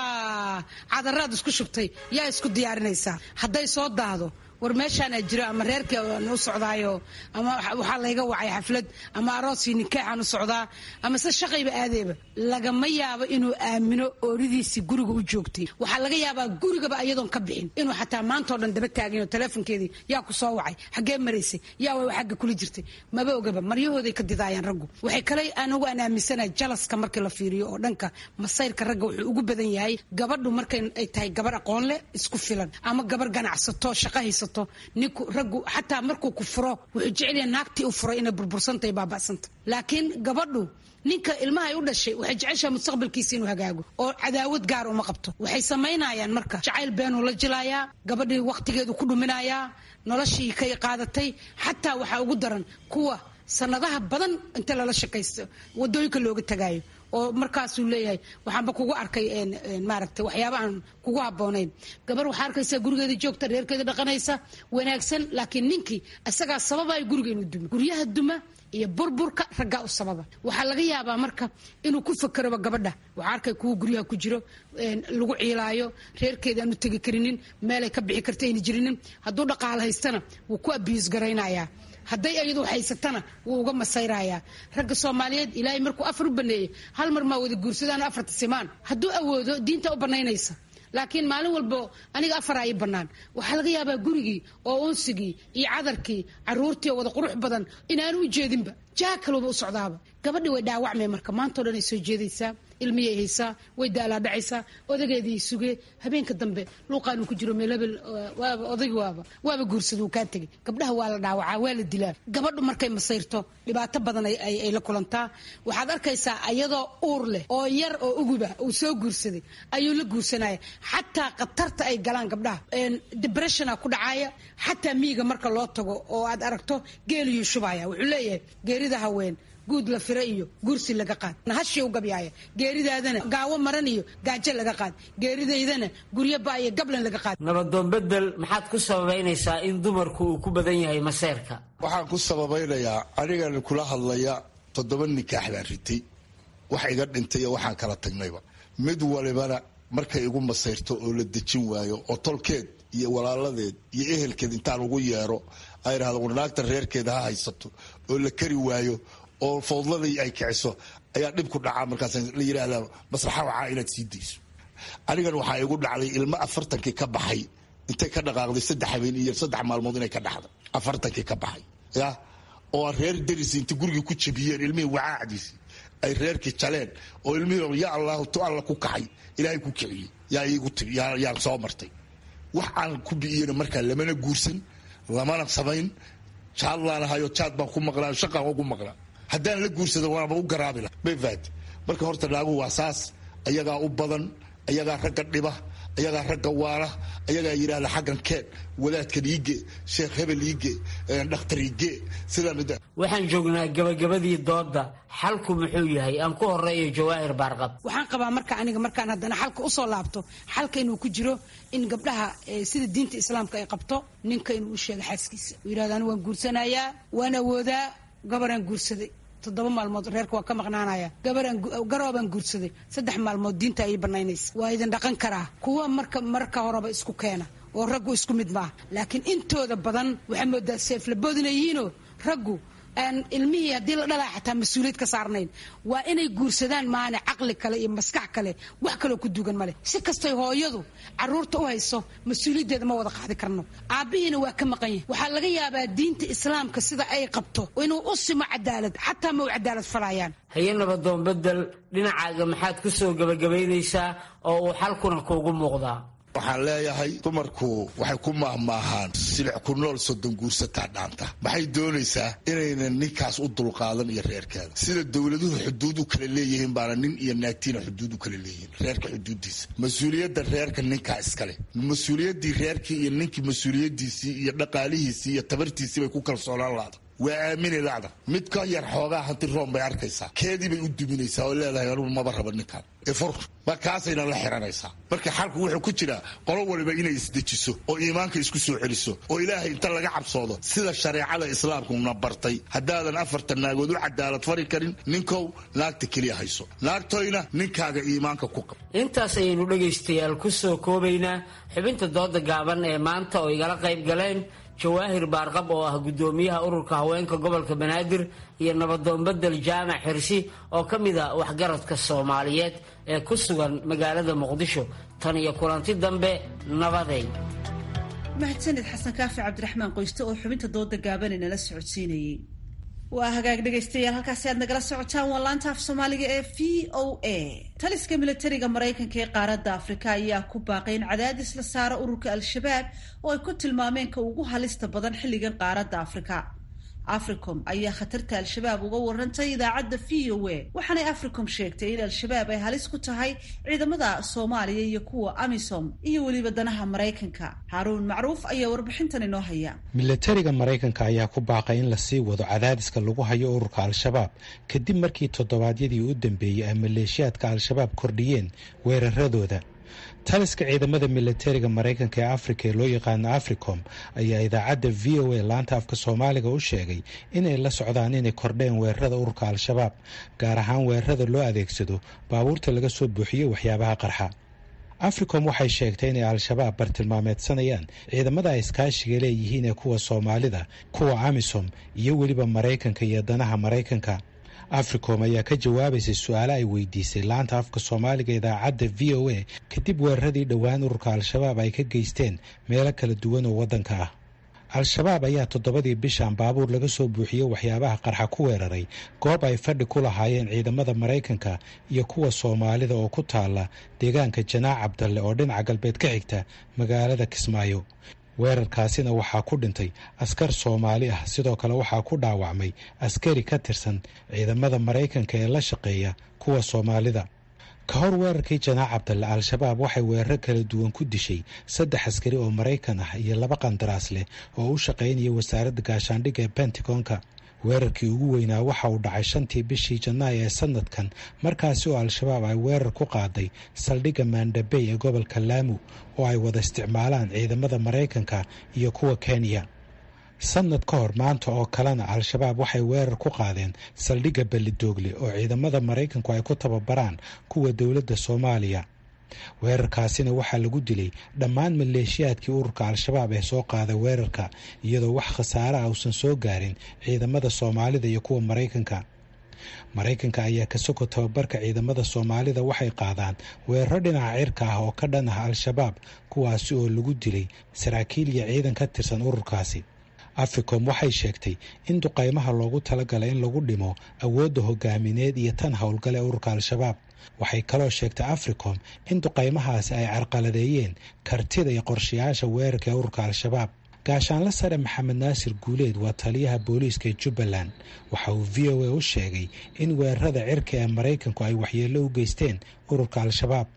[SPEAKER 18] cadaraad isku shubtay yaa isku diyaarinaysaa hadday soo daahdo war meeshaana jiro ama reerkii aan u socdaayo ama waxaa layga wacay xaflad ama aroosii nikaaxaan u socdaa ama se shaqayba aadeeba lagama yaabo inuu aamino ooridiisii guriga u joogtay waxaa laga yaabaa gurigaba ayadoon ka bixin inuu xataa maantao dhan daba taagino teleefonkeedii yaa ku soo wacay xaggee maraysay yaa way xagga kula jirtay maba ogaba maryahooday ka didaayaan raggu waxay kale anigu aan aaminsanahay jalaska markii la fiiriyo oo dhanka masayrka ragga wuxuu ugu badan yahay gabadhu markay ay tahay gabar aqoon leh isku filan ama gabar ganacsato shaqa haysato ninku raggu xataa markuu ku furo wuxuu jecelyaha naagtii u furay inay burbursantahay baaba'santa laakiin gabadhu ninka ilmahay u dhashay waxay jeceshaha mustaqbalkiisa inuu hagaago oo cadaawad gaar uma qabto waxay samaynayaan marka jacayl beenuu la jilayaa gabadhii wakhtigeedu ku dhuminayaa noloshii kay qaadatay xataa waxaa ugu daran kuwa sanadaha badan inta lala shaqaysto wadooyinka looga tagaayo oo markaasuu leeyahay waxaanba kugu arkay maaragta waxyaaba aan kugu habboonayn gabar waxaa arkaysa gurigeeda joogta reerkeeda dhaqanaysa wanaagsan laakiin ninkii isagaa sababaya guriga inuu dumo guryaha duma iyo burburka raggaa u sababa waxaa laga yaabaa marka inuu ku fakeroba gabadha waxaa arkay kuwa guryaha ku jiro lagu ciilaayo reerkeeda aanu tegi karinin meelay ka bixi karta ayna jirinin hadduu dhaqaalo haystana wuu ku abiis garaynayaa hadday iyadu haysatana wuu uga masayrayaa ragga soomaaliyeed ilaahay markuu afar u baneeyey hal mar maa wada guursadaan afarta simaan hadduu awoodo diinta u banaynaysa laakiin maalin walbo aniga afaraa ii bannaan waxaa laga yaabaa gurigii oo unsigii iyo cadarkii caruurtii oo wada qurux badan inaanu u jeedinba jaa kalooba u socdaaba gabadhi way dhaawacmay marka maantao dhan ay soo jeedaysaa ilmiyay haysaa way daalaadhacaysaa odageedii suge habeenka dambe luuqaanu ku jiro meelabel waaba odaygi waaba waaba guursada uu kaa tegay gabdhaha waa la dhaawacaa waa la dilaa gabadhu markay masayrto dhibaato badan ay la kulantaa waxaad arkaysaa ayadoo uur leh oo yar oo uguba uu soo guursaday ayuu la guursanaya xataa khatarta ay galaan gabdhaha debressiona ku dhacaaya xataa miyiga marka loo tago oo aad aragto geeliyuu shubaya wuxuu leeyahay geerida haween guud la fira iyo gursi laga qaad nahashi u gabyaaya geeridaadana gaawo maran iyo gaajo laga qaad geeridaydana guryo ba iyo gablan laga qaad
[SPEAKER 17] nabadoon bedel maxaad ku sababaynaysaa in dumarku uu ku badan yahay maseerka
[SPEAKER 19] waxaan ku sababaynayaa anigan kula hadlaya toddoba nikaax baan ritay wax iga dhintay iyo waxaan kala tagnayba mid walibana markay igu masayrto oo la dejin waayo oo tolkeed iyo walaaladeed iyo ehelkeed intaan ugu yeero ay idhahdo warnaagta reerkeeda ha haysato oo la kari waayo oo fowdladii ay kiciso ayaa dhib ku dhacaa markaas la yidhaahdaa maslaxa wacaa inaad sii dayso anigan waxaa igu dhacday ilmo afartankii ka baxay intay ka dhaqaaqday saddex habeen iyo saddex maalmood inay ka dhaxday afartankii ka baxay ya oo reer darisi intay gurigii ku jabiyeen ilmihii wacaacdiisi ay reerkii jaleen oo ilmihii ya allahu tu alla ku kaxay ilaahay ku kiciyey yaa iigu timi yaan soo martay wax aan ku bi'iyena markaa lamana guursan lamana samayn jaad laanahayo jaad baan ku maqlaa shaqaan ugu maqlaa haddaan la guursada waaba u garaabi laha bayfaat marka horta naaguhu waa saas ayagaa u badan ayagaa ragga dhiba ayagaa ragga waala ayagaa yidhaahda xaggan keen wadaadkan iige sheekh hebel iige dhakhtar iige sidaa
[SPEAKER 17] waxaan joognaa gabagabadii dooda xalku muxuu yahay aan ku horeeyo jawaahir baarqab
[SPEAKER 18] waxaan qabaa marka aniga markaan haddana xalka usoo laabto xalka inuu ku jiro in gabdhaha sida diinta islaamka ay qabto ninka inuu u sheego xaaskiisa uu yidhahdo ani waan guursanayaa waan awoodaa gabaraan guursaday toddoba maalmood reerka waan ka maqnaanaya gabaraan garoobaan guursaday saddex maalmood diinta ayay banaynaysa waa idin dhaqan karaa kuwa marka marka horeba isku keena oo raggu isku mid maaha laakiin intooda badan waxaa moodaa seeflaboodina yihiinoo raggu aan ilmihii haddii la dhalaa xataa mas-uuliyad ka saarnayn waa inay guursadaan maane caqli kale iyo maskax kale wax kaloo ku dugan male si kastay hooyadu caruurta u hayso mas-uuliyaddeeda ma wada qaadi karno aabbihiina waa ka maqan yahay waxaa laga yaabaa diinta islaamka sida ay qabto inuu u simo cadaalad xataa ma u cadaalad falayaan
[SPEAKER 17] haye nabadoon bedel dhinacaaga maxaad ku soo gebagabaynaysaa oo uu xalkuna kuugu muuqdaa
[SPEAKER 19] waxaan leeyahay dumarku waxay ku maahmaahaan silic ku nool soddon guursataa dhaanta maxay doonaysaa inaynan ninkaas u dulqaadan iyo reerkeeda sida dowladuhu xuduud u kala leeyihiin baana nin iyo naagtiina xuduud u kala leeyihiin reerka xuduudiisa mas-uuliyadda reerka ninkaa iskale mas-uuliyaddii reerkii iyo ninkii mas-uuliyadiisii iyo dhaqaalihiisii iyo tabartiisii bay ku kalsoonaan laada waa aamini lacda mid ka yar xoogaa hanti room bay arkaysaa keedii bay u duminaysaa oo leedahay anugu maba raba ninkaan ifur markaasayna la xiranaysaa marka xalku wuxuu ku jiraa qolo waliba inay isdejiso oo iimaanka isku soo celiso oo ilaahay inta laga cabsoodo sida shareecada islaamkuna bartay haddaadan afartan naagood u cadaalad fari karin ninkow naagta keliya hayso naagtoyna ninkaaga iimaanka ku qab
[SPEAKER 17] intaas ayaynu dhegaystayaal ku soo koobaynaa xubinta dooda gaaban ee maanta oo igala qayb galeen jawaahir baarqab oo ah guddoomiyaha ururka haweenka gobolka banaadir iyo nabadoon bedel jaamac xirsi oo ka mid a waxgaradka soomaaliyeed ee ku sugan magaalada muqdisho tan iyo kulanti dambe nabaday
[SPEAKER 1] mahadsanid xasan kaafi cabdiraxmaan qoyste oo xubinta dooda gaaban inala socodsiinayay waa hagaag dhegaystayaal halkaasi aad nagala socotaan waa laanta af soomaaliga ee v o a taliska militariga maraykanka ee qaaradda afrika ayaa ku baaqay in cadaadis la saaro ururka al-shabaab oo ay ku tilmaameen ka ugu halista badan xilligan qaaradda afrika africom ayaa khatarta al-shabaab uga warantay idaacadda v o a waxaanay africom sheegtay in al-shabaab ay halis ku tahay ciidamada soomaaliya iyo kuwa amisom iyo weliba danaha maraykanka haaruun macruuf ayaa warbixintan inoo haya
[SPEAKER 20] milatariga maraykanka ayaa ku baaqay in lasii wado cadaadiska lagu hayo ururka al-shabaab kadib markii toddobaadyadii u dambeeyey ay maleeshiyaadka al-shabaab kordhiyeen weeraradooda taliska ciidamada milatariga maraykanka ee afrika ee loo yaqaano africom ayaa idaacadda v o a laanta afka soomaaliga u sheegay inay la socdaan inay kordheen weerarada ururka al-shabaab gaar ahaan weerarada loo adeegsado baabuurta laga soo buuxiyo waxyaabaha qarxa africom waxay sheegtay inay al-shabaab bartilmaameedsanayaan ciidamada ay iskaashiga leeyihiin ee kuwa soomaalida kuwa amisom iyo weliba maraykanka iyo danaha maraykanka africom ayaa ka jawaabaysay su-aale ay weydiisay laanta afka soomaaliga idaacadda v o a kadib weeraradii dhowaan ururka al-shabaab ay ka geysteen meelo kala duwan oo waddanka ah al-shabaab ayaa toddobadii bishan baabuur laga soo buuxiyey waxyaabaha qarxa ku weeraray goob ay fadhi ku lahaayeen ciidamada maraykanka iyo kuwa soomaalida oo ku taala deegaanka janaac cabdalle oo dhinaca galbeed ka xigta magaalada kismaayo weerarkaasina waxaa ku dhintay askar soomaali ah sidoo kale waxaa ku dhaawacmay askari ka tirsan ciidamada maraykanka ee la shaqeeya kuwa soomaalida ka hor weerarkii janaac cabdalle al-shabaab waxay weeraro kala duwan ku dishay saddex askari oo maraykan ah iyo laba qandaraas leh oo u shaqaynaya wasaaradda gaashaandhigga ee pentagonka weerarkii ugu weynaa waxa uu dhacay shantii bishii janaayo ee sanadkan markaasi oo al-shabaab ay weerar ku qaaday saldhigga maandhabey ee gobolka laamu oo ay wada isticmaalaan ciidamada maraykanka iyo kuwa kenya sanad ka hor maanta oo kalena al-shabaab waxay weerar ku qaadeen saldhigga ballidoogle oo ciidamada maraykanku ay ku tababaraan kuwa dowladda soomaaliya weerarkaasina waxaa lagu dilay dhammaan maleeshiyaadkii ururka al-shabaab ee soo qaaday weerarka iyadoo wax khasaare ah uusan soo gaarin ciidamada soomaalida iyo kuwa maraykanka maraykanka ayaa ka soko tababarka ciidamada soomaalida waxay qaadaan weeraro dhinaca cirka ah oo ka dhan ah al-shabaab kuwaasi oo lagu dilay saraakiil iyo ciidan ka tirsan ururkaasi africom waxay sheegtay in duqaymaha loogu talagalay in lagu dhimo awoodda hogaamineed iyo tan howlgale ururka al-shabaab waxay kaloo sheegtay africom in duqaymahaasi ay carqaladeeyeen kartida iyo qorshayaasha weerarka ee ururka al-shabaab gaashaanle sare maxamed naasir guuleed waa taliyaha booliiska ee jubbaland waxa uu v o a u sheegay in weerarada cirka ee maraykanku ay waxyeello u geysteen ururka al-shabaab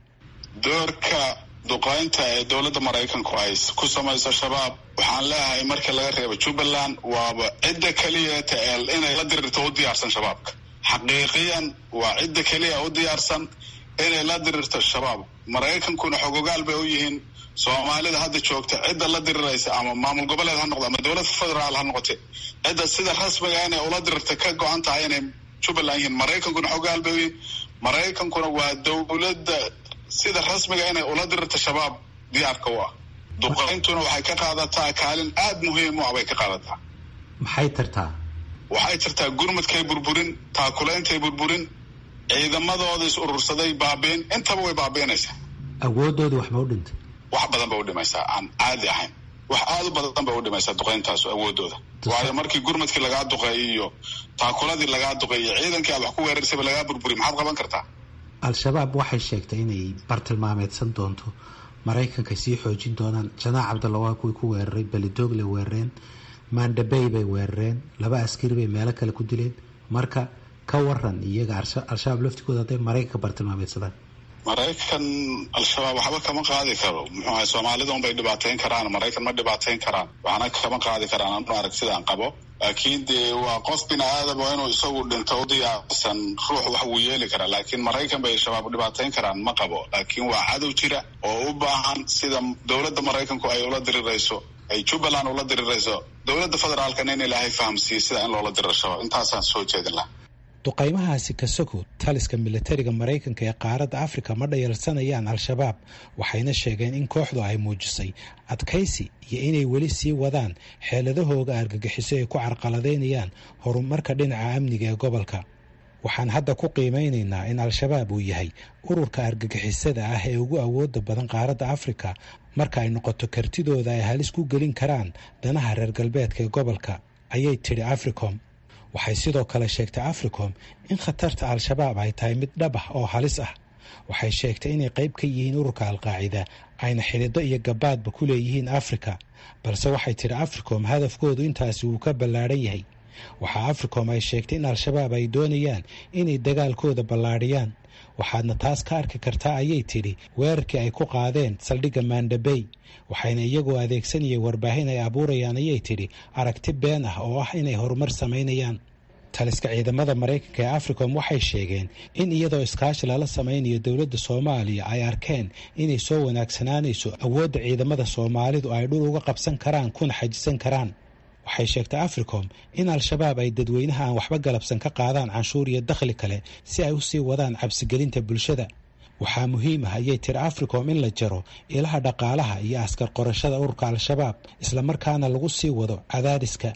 [SPEAKER 21] doorka duqaynta ee dowladda maraykanku ay ku samayso shabaab waxaan leeyahay markii laga reebo jubbaland waaba cidda keliyata ee inay la dirirto u diyaarsan shabaabka xaqiiqiyan waa cidda keliya u diyaarsan inay la dirirto shabaab maraykankuna xogogaal bay u yihiin soomaalida hadda joogta cidda la diriraysa ama maamul goboleed ha noqdo ama dowlad federaal ha noqote cidda sida rasmiga inay ula dirirta ka go-an tahay inay jubbaland yihiin maraykankuna xogogaal bay u yihiin maraykankuna waa dowladda sida rasmiga inay ula dirirta shabaab diyaarka u ah duqayntuna waxay ka qaadataa kaalin aada muhiim u ah bay ka qaadataa
[SPEAKER 20] maxay tartaa
[SPEAKER 21] waxay tartaa gurmadkay burburin taakulaintay burburin ciidamadooda is urursaday baabiin intaba way baabiinaysaa
[SPEAKER 20] awoodoodii wax ma u dhintay
[SPEAKER 21] wax badan bay u dhimaysaa aan caadi ahayn wax aada u badan bay u dhimaysaa duqayntaasu awoodooda waayo markii gurmadkii lagaa duqeeyay iyo taakuladii lagaa duqeeyay ciidankii aad wax ku weerarsayba lagaa burburiy maxaad qaban kartaa
[SPEAKER 20] al-shabaab waxay sheegtay inay bartilmaameedsan doonto maraykanka sii xoojin doonaan janaac cabdalla waa kuwii ku weeraray belidogle weerareen maandhabey bay weerareen laba askari bay meelo kale ku dileen marka ka waran iyaga al-shabaab laftigooda hadday maraykanka bartilmaameedsadaan
[SPEAKER 21] maraykan al-shabaab waxba kama qaadi karo muxuu ahay soomaalida un bay dhibaateyn karaan maraykan ma dhibaateyn karaan waxna kama qaadi karaan anu arag sidaan qabo laakiin dee waa qof bini aadam oo inuu isagu dhinto u diyaarsan ruux wax wuu yeeli karaa laakiin maraykan bay shabaab dhibaateyn karaan ma qabo laakiin waa cadow jira oo u baahan sida dowladda maraykanku ay ula dirirayso ay jubbaland ula dirirayso dowladda federaalkana in ilaahay fahamsiiyo sida in loola diriro shabaab intaasaan soo jeedin laha
[SPEAKER 20] duqaymahaasi kasoko taliska militariga maraykanka ee qaaradda afrika ma dhayalsanayaan al-shabaab waxayna sheegeen in kooxdu ay muujisay adkaysi iyo inay weli sii wadaan xeeladahooga argagixiso ay ku carqaladaynayaan horumarka dhinaca amniga ee gobolka waxaan hadda ku qiimeynaynaa in al-shabaab uu yahay ururka argagixisada ah ee ugu awooda badan qaaradda afrika marka ay noqoto kartidooda ay halis ku gelin karaan danaha reer galbeedka ee gobolka ayay tidhi africom waxay sidoo kale sheegtay africom in khatarta al-shabaab ay tahay mid dhab ah oo halis ah waxay sheegtay inay qayb ka yihiin ururka al-qaacida ayna xidido iyo gabaadba ku leeyihiin afrika balse waxay tidhi africom hadafkoodu intaasi wuu ka ballaadhan yahay waxaa africom ay sheegtay in al-shabaab ay doonayaan inay dagaalkooda ballaadhiyaan waxaadna taas ka arki kartaa ayay tidhi weerarkii ay ku qaadeen saldhigga maandhabey waxayna iyagoo adeegsanayay warbaahin ay abuurayaan ayay tidhi aragti been ah oo ah inay horumar samaynayaan taliska ciidamada maraykanka ee africom waxay sheegeen in iyadoo iskaashi lala samaynayo dowladda soomaaliya ay arkeen inay soo wanaagsanaanayso awoodda ciidamada soomaalidu ay dhul uga qabsan karaan kuna xajisan karaan waxay sheegtay africom in al-shabaab ay dadweynaha aan waxba galabsan ka qaadaan canshuur iyo dakhli kale si ay u sii wadaan cabsigelinta bulshada waxaa muhiim ah ayay tiri africom in la jaro ilaha dhaqaalaha iyo askar qorashada ururka al-shabaab islamarkaana lagu sii wado cadaadiska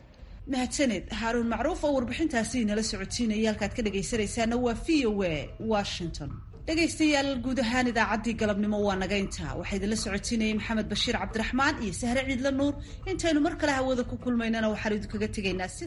[SPEAKER 1] mahadsaned haaruun macruuf oo warbixintaasi inala socotiinaya halkaad ka dhagaysanaysaana waa v o a washington dhegaystayaal guud ahaan idaacaddii galabnimo waa naga intaa waxaa idinla socotiinayay maxamed bashiir cabdiraxmaan iyo sahre ciidla nuur intaynu mar kale hawada ku kulmaynana waxaan idinkaga tegaynaa